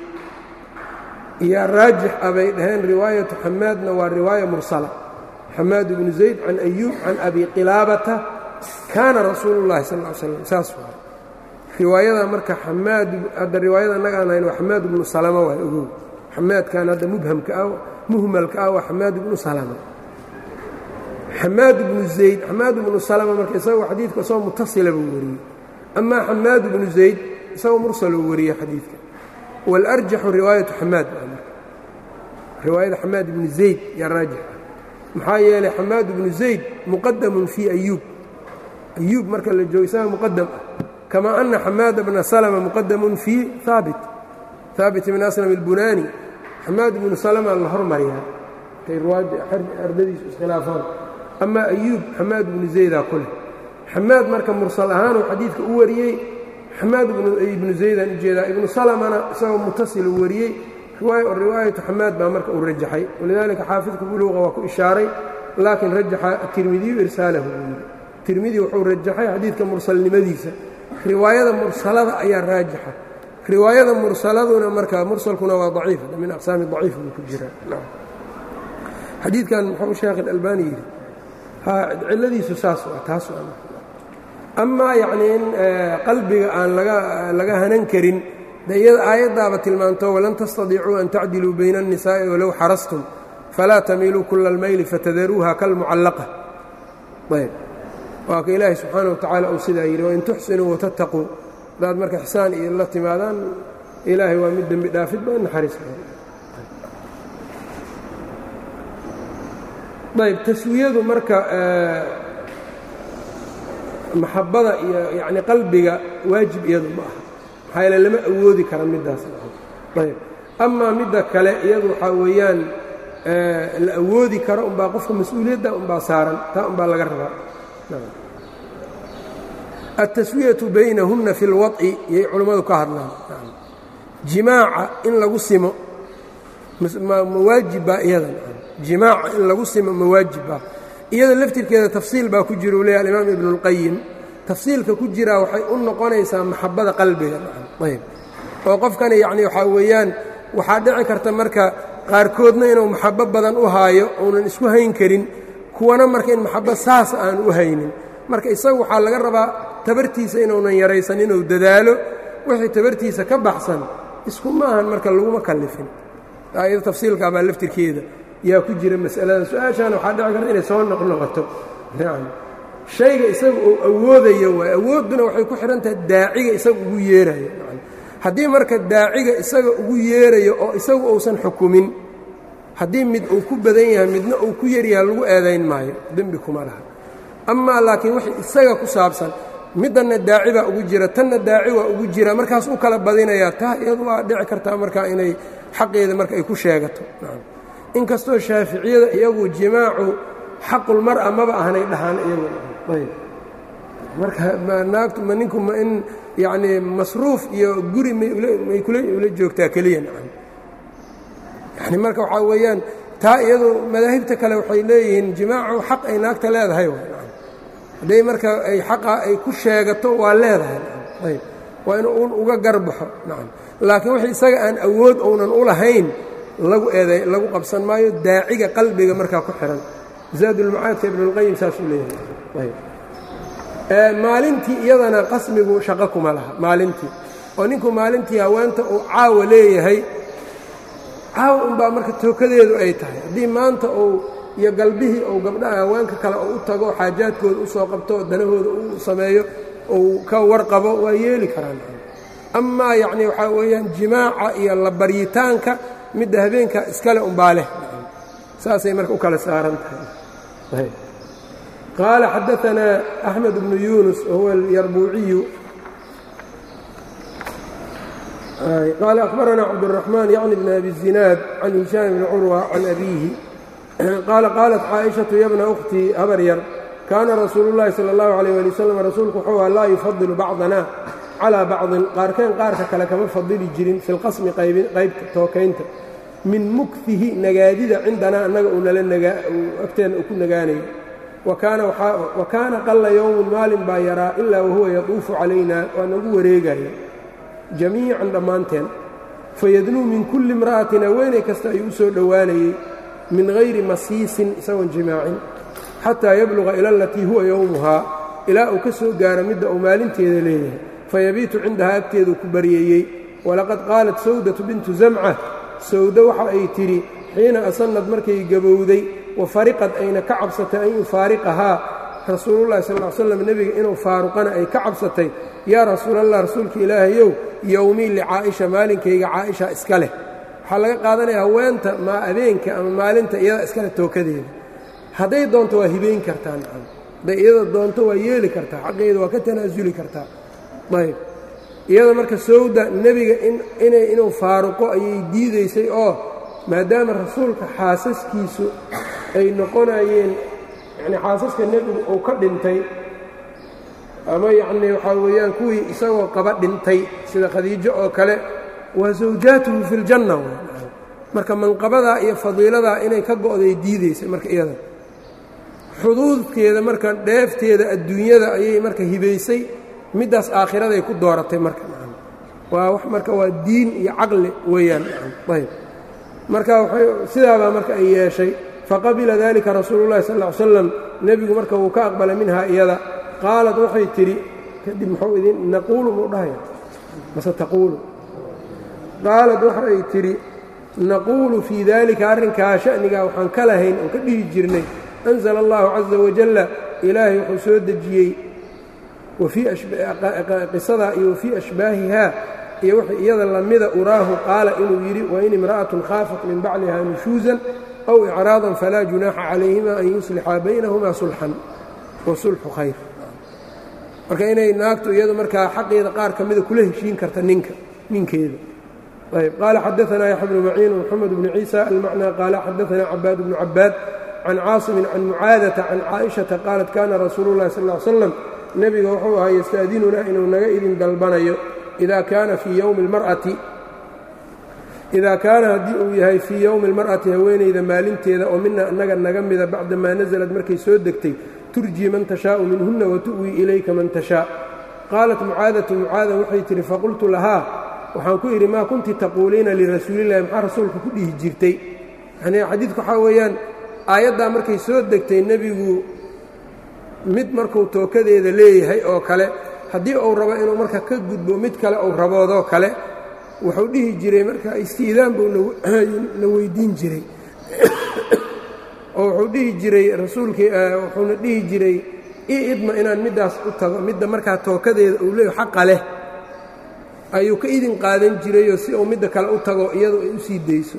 iyo raajix ah bay dhaheen riwaayatu xamaadna waa riwaaya mursala xamaad bnu zayd can ayuub can abi qilaabata kaana rasuulu llahi sal l slam saas waa riwaayada marka xamaad hadda riwaayada annaga aan hayn waa xamaad bnu salama waa ogow xamaadkan hadda mubhamka ah muhmalka ah waa xamaad bnu salama xamaad bnu zayd xamaad bnu salama marka isagoo xadiidka isagoo mutasila buu wariyey amaa xamaad bnu zayd isagoo mursaluu wariyey xadiidka waalarjaxu riwaayatu xamaad riwaayada xamaad bnu zayd yaa raajix ah maxaa yeelay xamaad bnu zayd muqadamun fii ayuub ayuub marka la joogo isaga muqadam ah kama ana xamaada bna salma muqadamun fii haabit haabit bn aslam اlbunaani xamaad bnu salma la hormariyaa kay ardadiisu iskhilaafaan ama ayuub xamaad bnu zaydaa ku leh xamaad marka mursal ahaanuu xadiidka u wariyey xamaad ibnu zaydaan ujeedaa ibnu salmana isagoo mutasiluu wariyey riwaayatu xamaad baa marka uu rajaxay walidaalika xaafidku buluuqa waa ku ishaaray laakiin rajaxa atirmidiyu irsaalahu buu yidhi tirmidi wuxuu rajaxay xadiidka mursalnimadiisa riwaayada mursalada ayaa raajixa riwaayada mursaladuna marka mursalkuna waa daciif min aqsaami daciif buu ku jiraa xadiidkan muxuu sheekh alalbani yidhi cilladiisu saas waa taas amaa yacnii in qalbiga aan laga hanan karin de iyada aayaddaaba tilmaanto walan tastadiicuu an tacdiluu bayna الnisaa'i walow xarastum falaa tamiiluu kula اlmayli fatadaruuha kalmucallaqa ayb waa ka ilaahi subxaana wa tacaala uu sidaa yidhi wain tuxsinuu watattaquu hadaad marka ixsaan iyo la timaadaan ilaahay waa mid dembi dhaafid ba naxariis ayb taswiyadu marka maxabada iyo yani qalbiga waajib iyadu ma aha maxaa yeele lama awoodi kara middaas ayb amaa midda kale iyadu waxaa weeyaan la awoodi karo umbaa qofka mas-uuliyadda umbaa saaran taa umbaa laga rabaa altaswiyatu baynahunna fi اlwaط'i yay culammadu ka hadlaan jimaaca in lagu simo mawaajibaa iyadan jimaaca in lagu simo mawaajibbaa iyada laftirkeeda tafsiil baa ku jira u leeyahy alimaam ibnu اlqayim tafsiilka ku jiraa waxay u noqonaysaa maxabada qalbiga ayb oo qofkani yacni waxaa weeyaan waxaa dhici karta marka qaarkoodna inuu maxabo badan u haayo uunan isku hayn karin kuwana marka in maxabo saas aan u haynin marka isagu waxaa laga rabaa tabartiisa inuunan yaraysan inuu dadaalo wixii tabartiisa ka baxsan isku ma ahan marka laguma kallifin aayado tafsiilkaabaa laftirkeeda yaa ku jira mas'alada su-aashaana waxaa dhici karta inay soo noqnoqoto nacam shayga isaga uu awoodayo waay awoodduna waxay ku xidhan tahay daaciga isaga ugu yeerayo haddii marka daaciga isaga ugu yeerayo oo isagu uusan xukumin haddii mid uu ku badan yahay midna uu ku yaryahay lagu eedayn maayo dembi kuma laha amaa laakiin wax isaga ku saabsan middanna daaci baa ugu jira tanna daaci waa ugu jira markaas u kala badinayaa taa iyadu waa dhici kartaa markaa inay xaqeeda marka ay ku sheegato inkastoo shaaficiyada iyagu jimaacu xaqulmar'a maba ahanay dhahaan iyagu marka naagtu ma ninku ma in yacnii masruuf iyo guri may kula ula joogtaa keliya nacam yani marka waxaa weeyaan taa iyadu madaahibta kale waxay leeyihiin jimaacu xaq ay naagta leedahay hadday marka ay xaqa ay ku sheegato waa leedahay ayb waa inuu un uga garbaxo nacam laakiin wix isaga aan awood ounan u lahayn lagu eeday lagu qabsan maayo daaciga qalbiga markaa ku xihan zaadulmacaadka ibnulqayim saasuu leeyahay maalintii iyadana qasmigu shaqo kuma laha maalintii oo ninku maalintii haweenta uu caawa leeyahay caawa unbaa marka tookadeedu ay tahay haddii maanta uu iyo galbihii ou gabdhaha haweenka kale oo u tago xaajaadkooda u soo qabto danahooda u sameeyo uu ka warqabo waa yeeli karaan amaa yacnii waxaa weeyaan jimaaca iyo la baryitaanka midda habeenka iskale umbaa leh saasay marka u kala saaran tahay qaala xadaanaa axmed bnu yunus wahuwa alyarbuuciyu qaala akhbaranaa cabdالraxmaan yacni bn abi zinaad can hishaam bni curwa can abiihi qaala qaalat caaishatu yabna ukhtii habar yar kaana rasuulu llaahi sala allahu calayh ali wasalam rasuulku wuxuu aha laa yufadilu bacdana calaa bacdin qaarkeen qaarka kale kama fadili jirin fi lqasmi qaybta tookaynta min mukfihi nagaadida cindanaa annaga uu nala agteena uu ku nagaanayo wa kaana qalla yowmun maalin baa yaraa ilaa wahuwa yatuufu calaynaa waa nagu wareegaya jamiican dhammaanteen fayadnuu min kulli imra'atin haweenay kasta ayuu u soo dhowaanayey min hayri masiisin isagoon jimaacin xataa yabluqa ila alatii huwa yowmuhaa ilaa uu ka soo gaaro midda uu maalinteeda leeyahay fayabiitu cindahaa agteeduu ku baryeeyey walaqad qaalat sawdatu bintu zamca sawdo waxa ay tidhi xiina asannad markay gabowday wa fariqad ayna ka cabsatay an yufaariqahaa rasuulullahi sal ll slam nebiga inuu faaruqana ay ka cabsatay yaa rasuulallah rasuulka ilaahayow yowmii licaa'isha maalinkayga caaisha iska leh waxaa laga qaadanaya haweenta maa abeenka ama maalinta iyada iskale tookadeeda hadday doonto waa hibayn kartaa nacam hadday iyada doonto waa yeeli kartaa xaqeeda waa ka tanaasuli kartaa ayb iyada marka sawda nebiga inay inuu faaruqo ayay diidaysay oo maadaama rasuulka xaasaskiisu ay noqonayeen yacni xaasaska nebigu uu ka dhintay ama yacnii waxaa weeyaan kuwii isagoo qaba dhintay sida khadiijo oo kale waa zawjaatuhu fi ljanna marka manqabadaa iyo fadiiladaa inay ka go'day diidaysay marka iyada xuduudkeeda marka dheefteeda adduunyada ayay marka hibaysay middaas aakhiraday ku dooratay marka waa wax marka waa diin iyo caqli weeyaan ayb marka sidaabaa marka ay yeeshay faqabila dalika rasuulu llahi sal ll ly slam nebigu marka wuu ka aqbalay minhaa iyada qaalat waxay tidhi kadib muxuu idin naquulu muu dhahaya mase taquulu qaalad waxay tidhi naquulu fii dalika arrinkaa sha'nigaa waxaan ka lahayn oon ka dhihi jirnay anzala allahu caza wajalla ilaahay wuxuu soo dejiyey qisadaa iyo wafii ashbaahihaa iyo wx iyada lamida uraahu qaala inuu yidhi wain imra'atun khaafat min bacliha nushuusan aw icraadan falaa junaaxa calayhima an yuslixa baynahumaa sulxan wa sulxu khayr marka inay naagtu iyadu markaa xaqeeda qaar ka mida kula heshiin karta ninka ninkeeda ayb qaala xadaanaa yaxya bnu maciin wmoxamed bnu ciisa almacnaa qaala xadaanaa cabaad bnu cabaad can caasimin can mucaadata can caaishata qaalat kana rasuulu llahi sal l slam nebiga wuxuu ahaa yasta'dinunaa inuu naga idin dalbanayo idaa kaana fii yowmi اlmar'ati idaa kaana haddii uu yahay fii yowmi اlmar'ati haweenayda maalinteeda oo mina annaga naga mida bacdamaa nasalad markay soo degtay turjii man tashaa'u minhunna watu'wii ilayka man tashaa qaalat mucaadatu mucaada waxay tidhi faqultu lahaa waxaan ku idhi maa kunti taquuliina lirasuulillahi maxaa rasuulka ku dhihi jirtay yani xadiidku waxaa weeyaan aayaddaa markay soo degtay nebigu mid markuu tookadeeda leeyahay oo kale haddii uu rabo inuu marka ka gudbo mid kale uu raboodoo kale wuxuu dhihi jiray marka istiidaan buu na weyddiin jiray oo wuxuu dhihi jiray rasuulkii wuxuuna dhihi jiray ii idma inaan middaas u tago midda markaa tookadeeda uu leeyahy xaqa leh ayuu ka idin qaadan jirayoo si uu midda kale u tago iyadu ay u sii dayso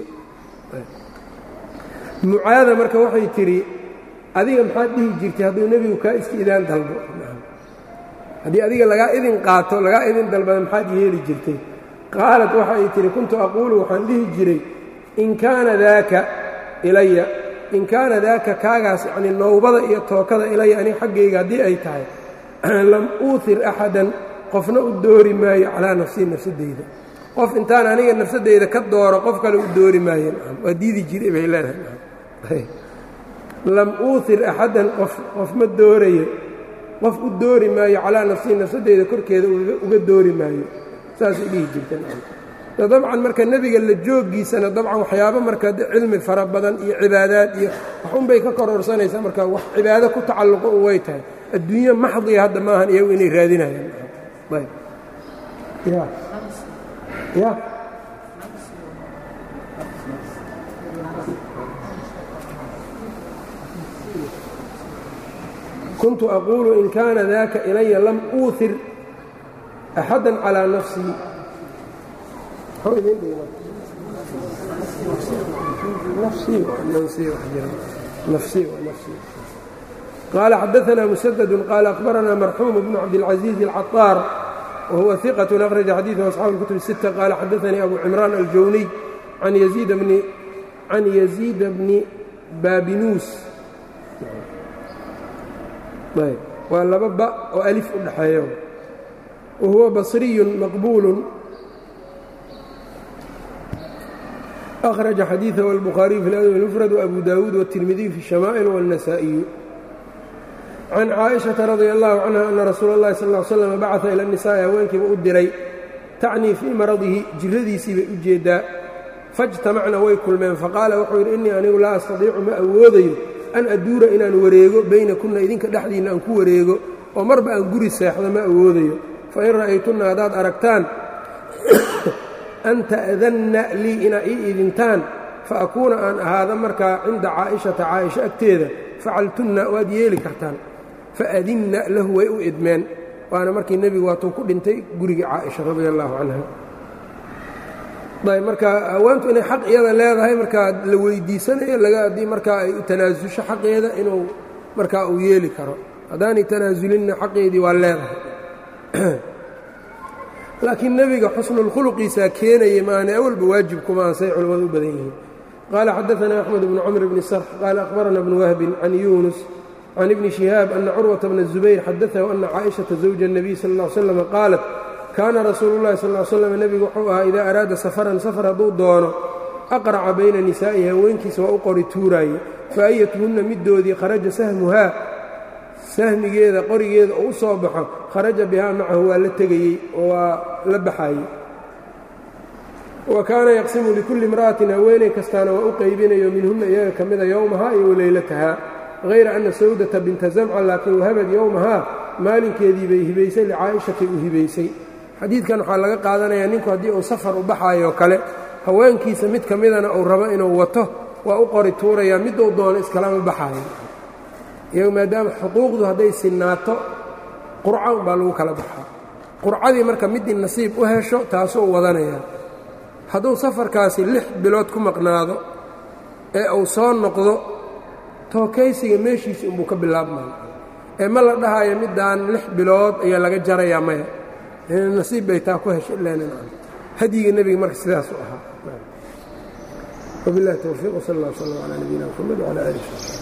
mucaada marka waxay tidhi adiga maxaad dhihi jirtay hadduu nebigu kaa istiidaan dalbo haddii adiga lagaa idin qaato lagaa idin dalbada maxaad yeeli jirtay qaalat waxa ay tidhi kuntu aquulu waxaan dhihi jiray in kaana daaka ilaya in kaana daaka kaagaas yacnii nowbada iyo tookada ilaya aniga xaggayga haddii ay tahay lam uuhir axadan qofna u doori maayo calaa nafsii nafsadeyda qof intaan aniga nafsadeyda ka dooro qof kale u doori maayo waa diidi jiray bay leedahay lam uuhir axadan qof qof ma doorayo qof u doori maayo calaa nafsii nafsadeyda korkeeda uga doori maayo saasay dhihi jirteen dabcan marka nebiga la jooggiisana dabcan waxyaabo marka cilmi fara badan iyo cibaadaad iyo waxunbay ka kororsanaysaa marka wax cibaado ku tacalluqo u way tahay adduunyo maxdiya hadda maahan iyagu inay raadinayaan ya ya kuntu aquulu in kaana daka ilaya lam uuhir axada calىa nafsii qaala xadaثna mسdd qaala أخbarana marxuum bnu cabdالcaزيiز الcaطاar whuwa ثiqة أkhraجa xadiiثه أصxaabu الكتب الستة qaala xadaثanii abu cimraan aljawniy can yaزيida bni baabinuus waa laba ba oo alif u dhaxeeyo wahuwa basriyu maqbuul أkhraجa xadiiثahu الbukhaariyu fi اladب الmfrad وabu dawuud والtirmidiyu fi الشhama'il والنasaaئiyu can caaئiشhaةa radي الlahu canha ana rasuula اllahi sal اه slm bacثa ilى الnisaaءi haweenkiiba u diray tacnii fii maradihi jiradiisii bay u jeedaa faاjtamacna way kulmeen faqaala wuxuu yidhi innii anigu laa astadiicu ma awoodayo an aduura inaan wareego bayna kunna idinka dhexdiinna aan ku wareego oo marba aan guri seexdo ma awoodayo fain ra'aytunna haddaad aragtaan an ta'danna lii inaa ii idintaan fa akuuna aan ahaado markaa cinda caa'ishata caaisha agteeda facaltunna waad yeeli kartaan faadinna lahu way u idmeen waana markii nebigu waatuu ku dhintay gurigii caaisha radia allaahu canha ayb marka haweentu inay xaq iyada leedahay markaa la weydiisanayo laga haddii markaa ay u tanaasusho xaqeeda inuu markaa uu yeeli karo haddaanay tanaasulinna xaqeedii waa leedahay laakiin nebiga xusnulkhuluqiisaa keenaya maana awalba waajib kumaan say culimmadu u badan yihiin qaala xadaثana axmed bnu cmr bni sarx qaala akhbarana bnu wahbin can yuunus can ibni shihaab ana curwata bna الzubayr xadaahu ana caaئiشhaةa zawja الnabiy sal ا ly slam qaalat kaana rasuulu اllahi sal ly slam nebigu wuxuu ahaa idaa araada safaran safar hadduu doono aqraca bayna nisaa'ihi haweenkiisa waa u qori tuuraaye faayatuhunna middoodii kharaja sahmuhaa sahmigeeda qorigeeda oo u soo baxo kharaja bihaa macahu waa la tegayey oo waa la baxaayey wa kaana yaqsimu likulli imra'atin haweeney kastaana waa u qaybinayo minhunna iyaga ka mida yowmahaa iyo waleylatahaa hayra anna sawdata binta zamca laakiin wahabad yowmahaa maalinkeedii bay hibaysay licaa'ishatay u hibaysay xadiidkan waxaa laga qaadanayaa ninku haddii uu safar u baxaayoo kale haweenkiisa mid ka midana uu rabo inuu wato waa u qori tuurayaa miduu doono iskalama baxaayo iyagu maadaama xuquuqdu hadday sinaato qurca unbaa lagu kala baxaa qurcadii marka middii nasiib u hesho taasuu wadanayaa hadduu safarkaasi lix bilood ku maqnaado ee uu soo noqdo tookaysiga meeshiisi unbuu ka bilaabmaya ee ma la dhahayo middaan lix bilood ayaa laga jarayaa maya nasiib bay taa ku heshay ilaanan hadyiga nebiga marka sidaas u ahaa wabilahi towfiiq wsal allah sal ala nabiyina mxamed wala alih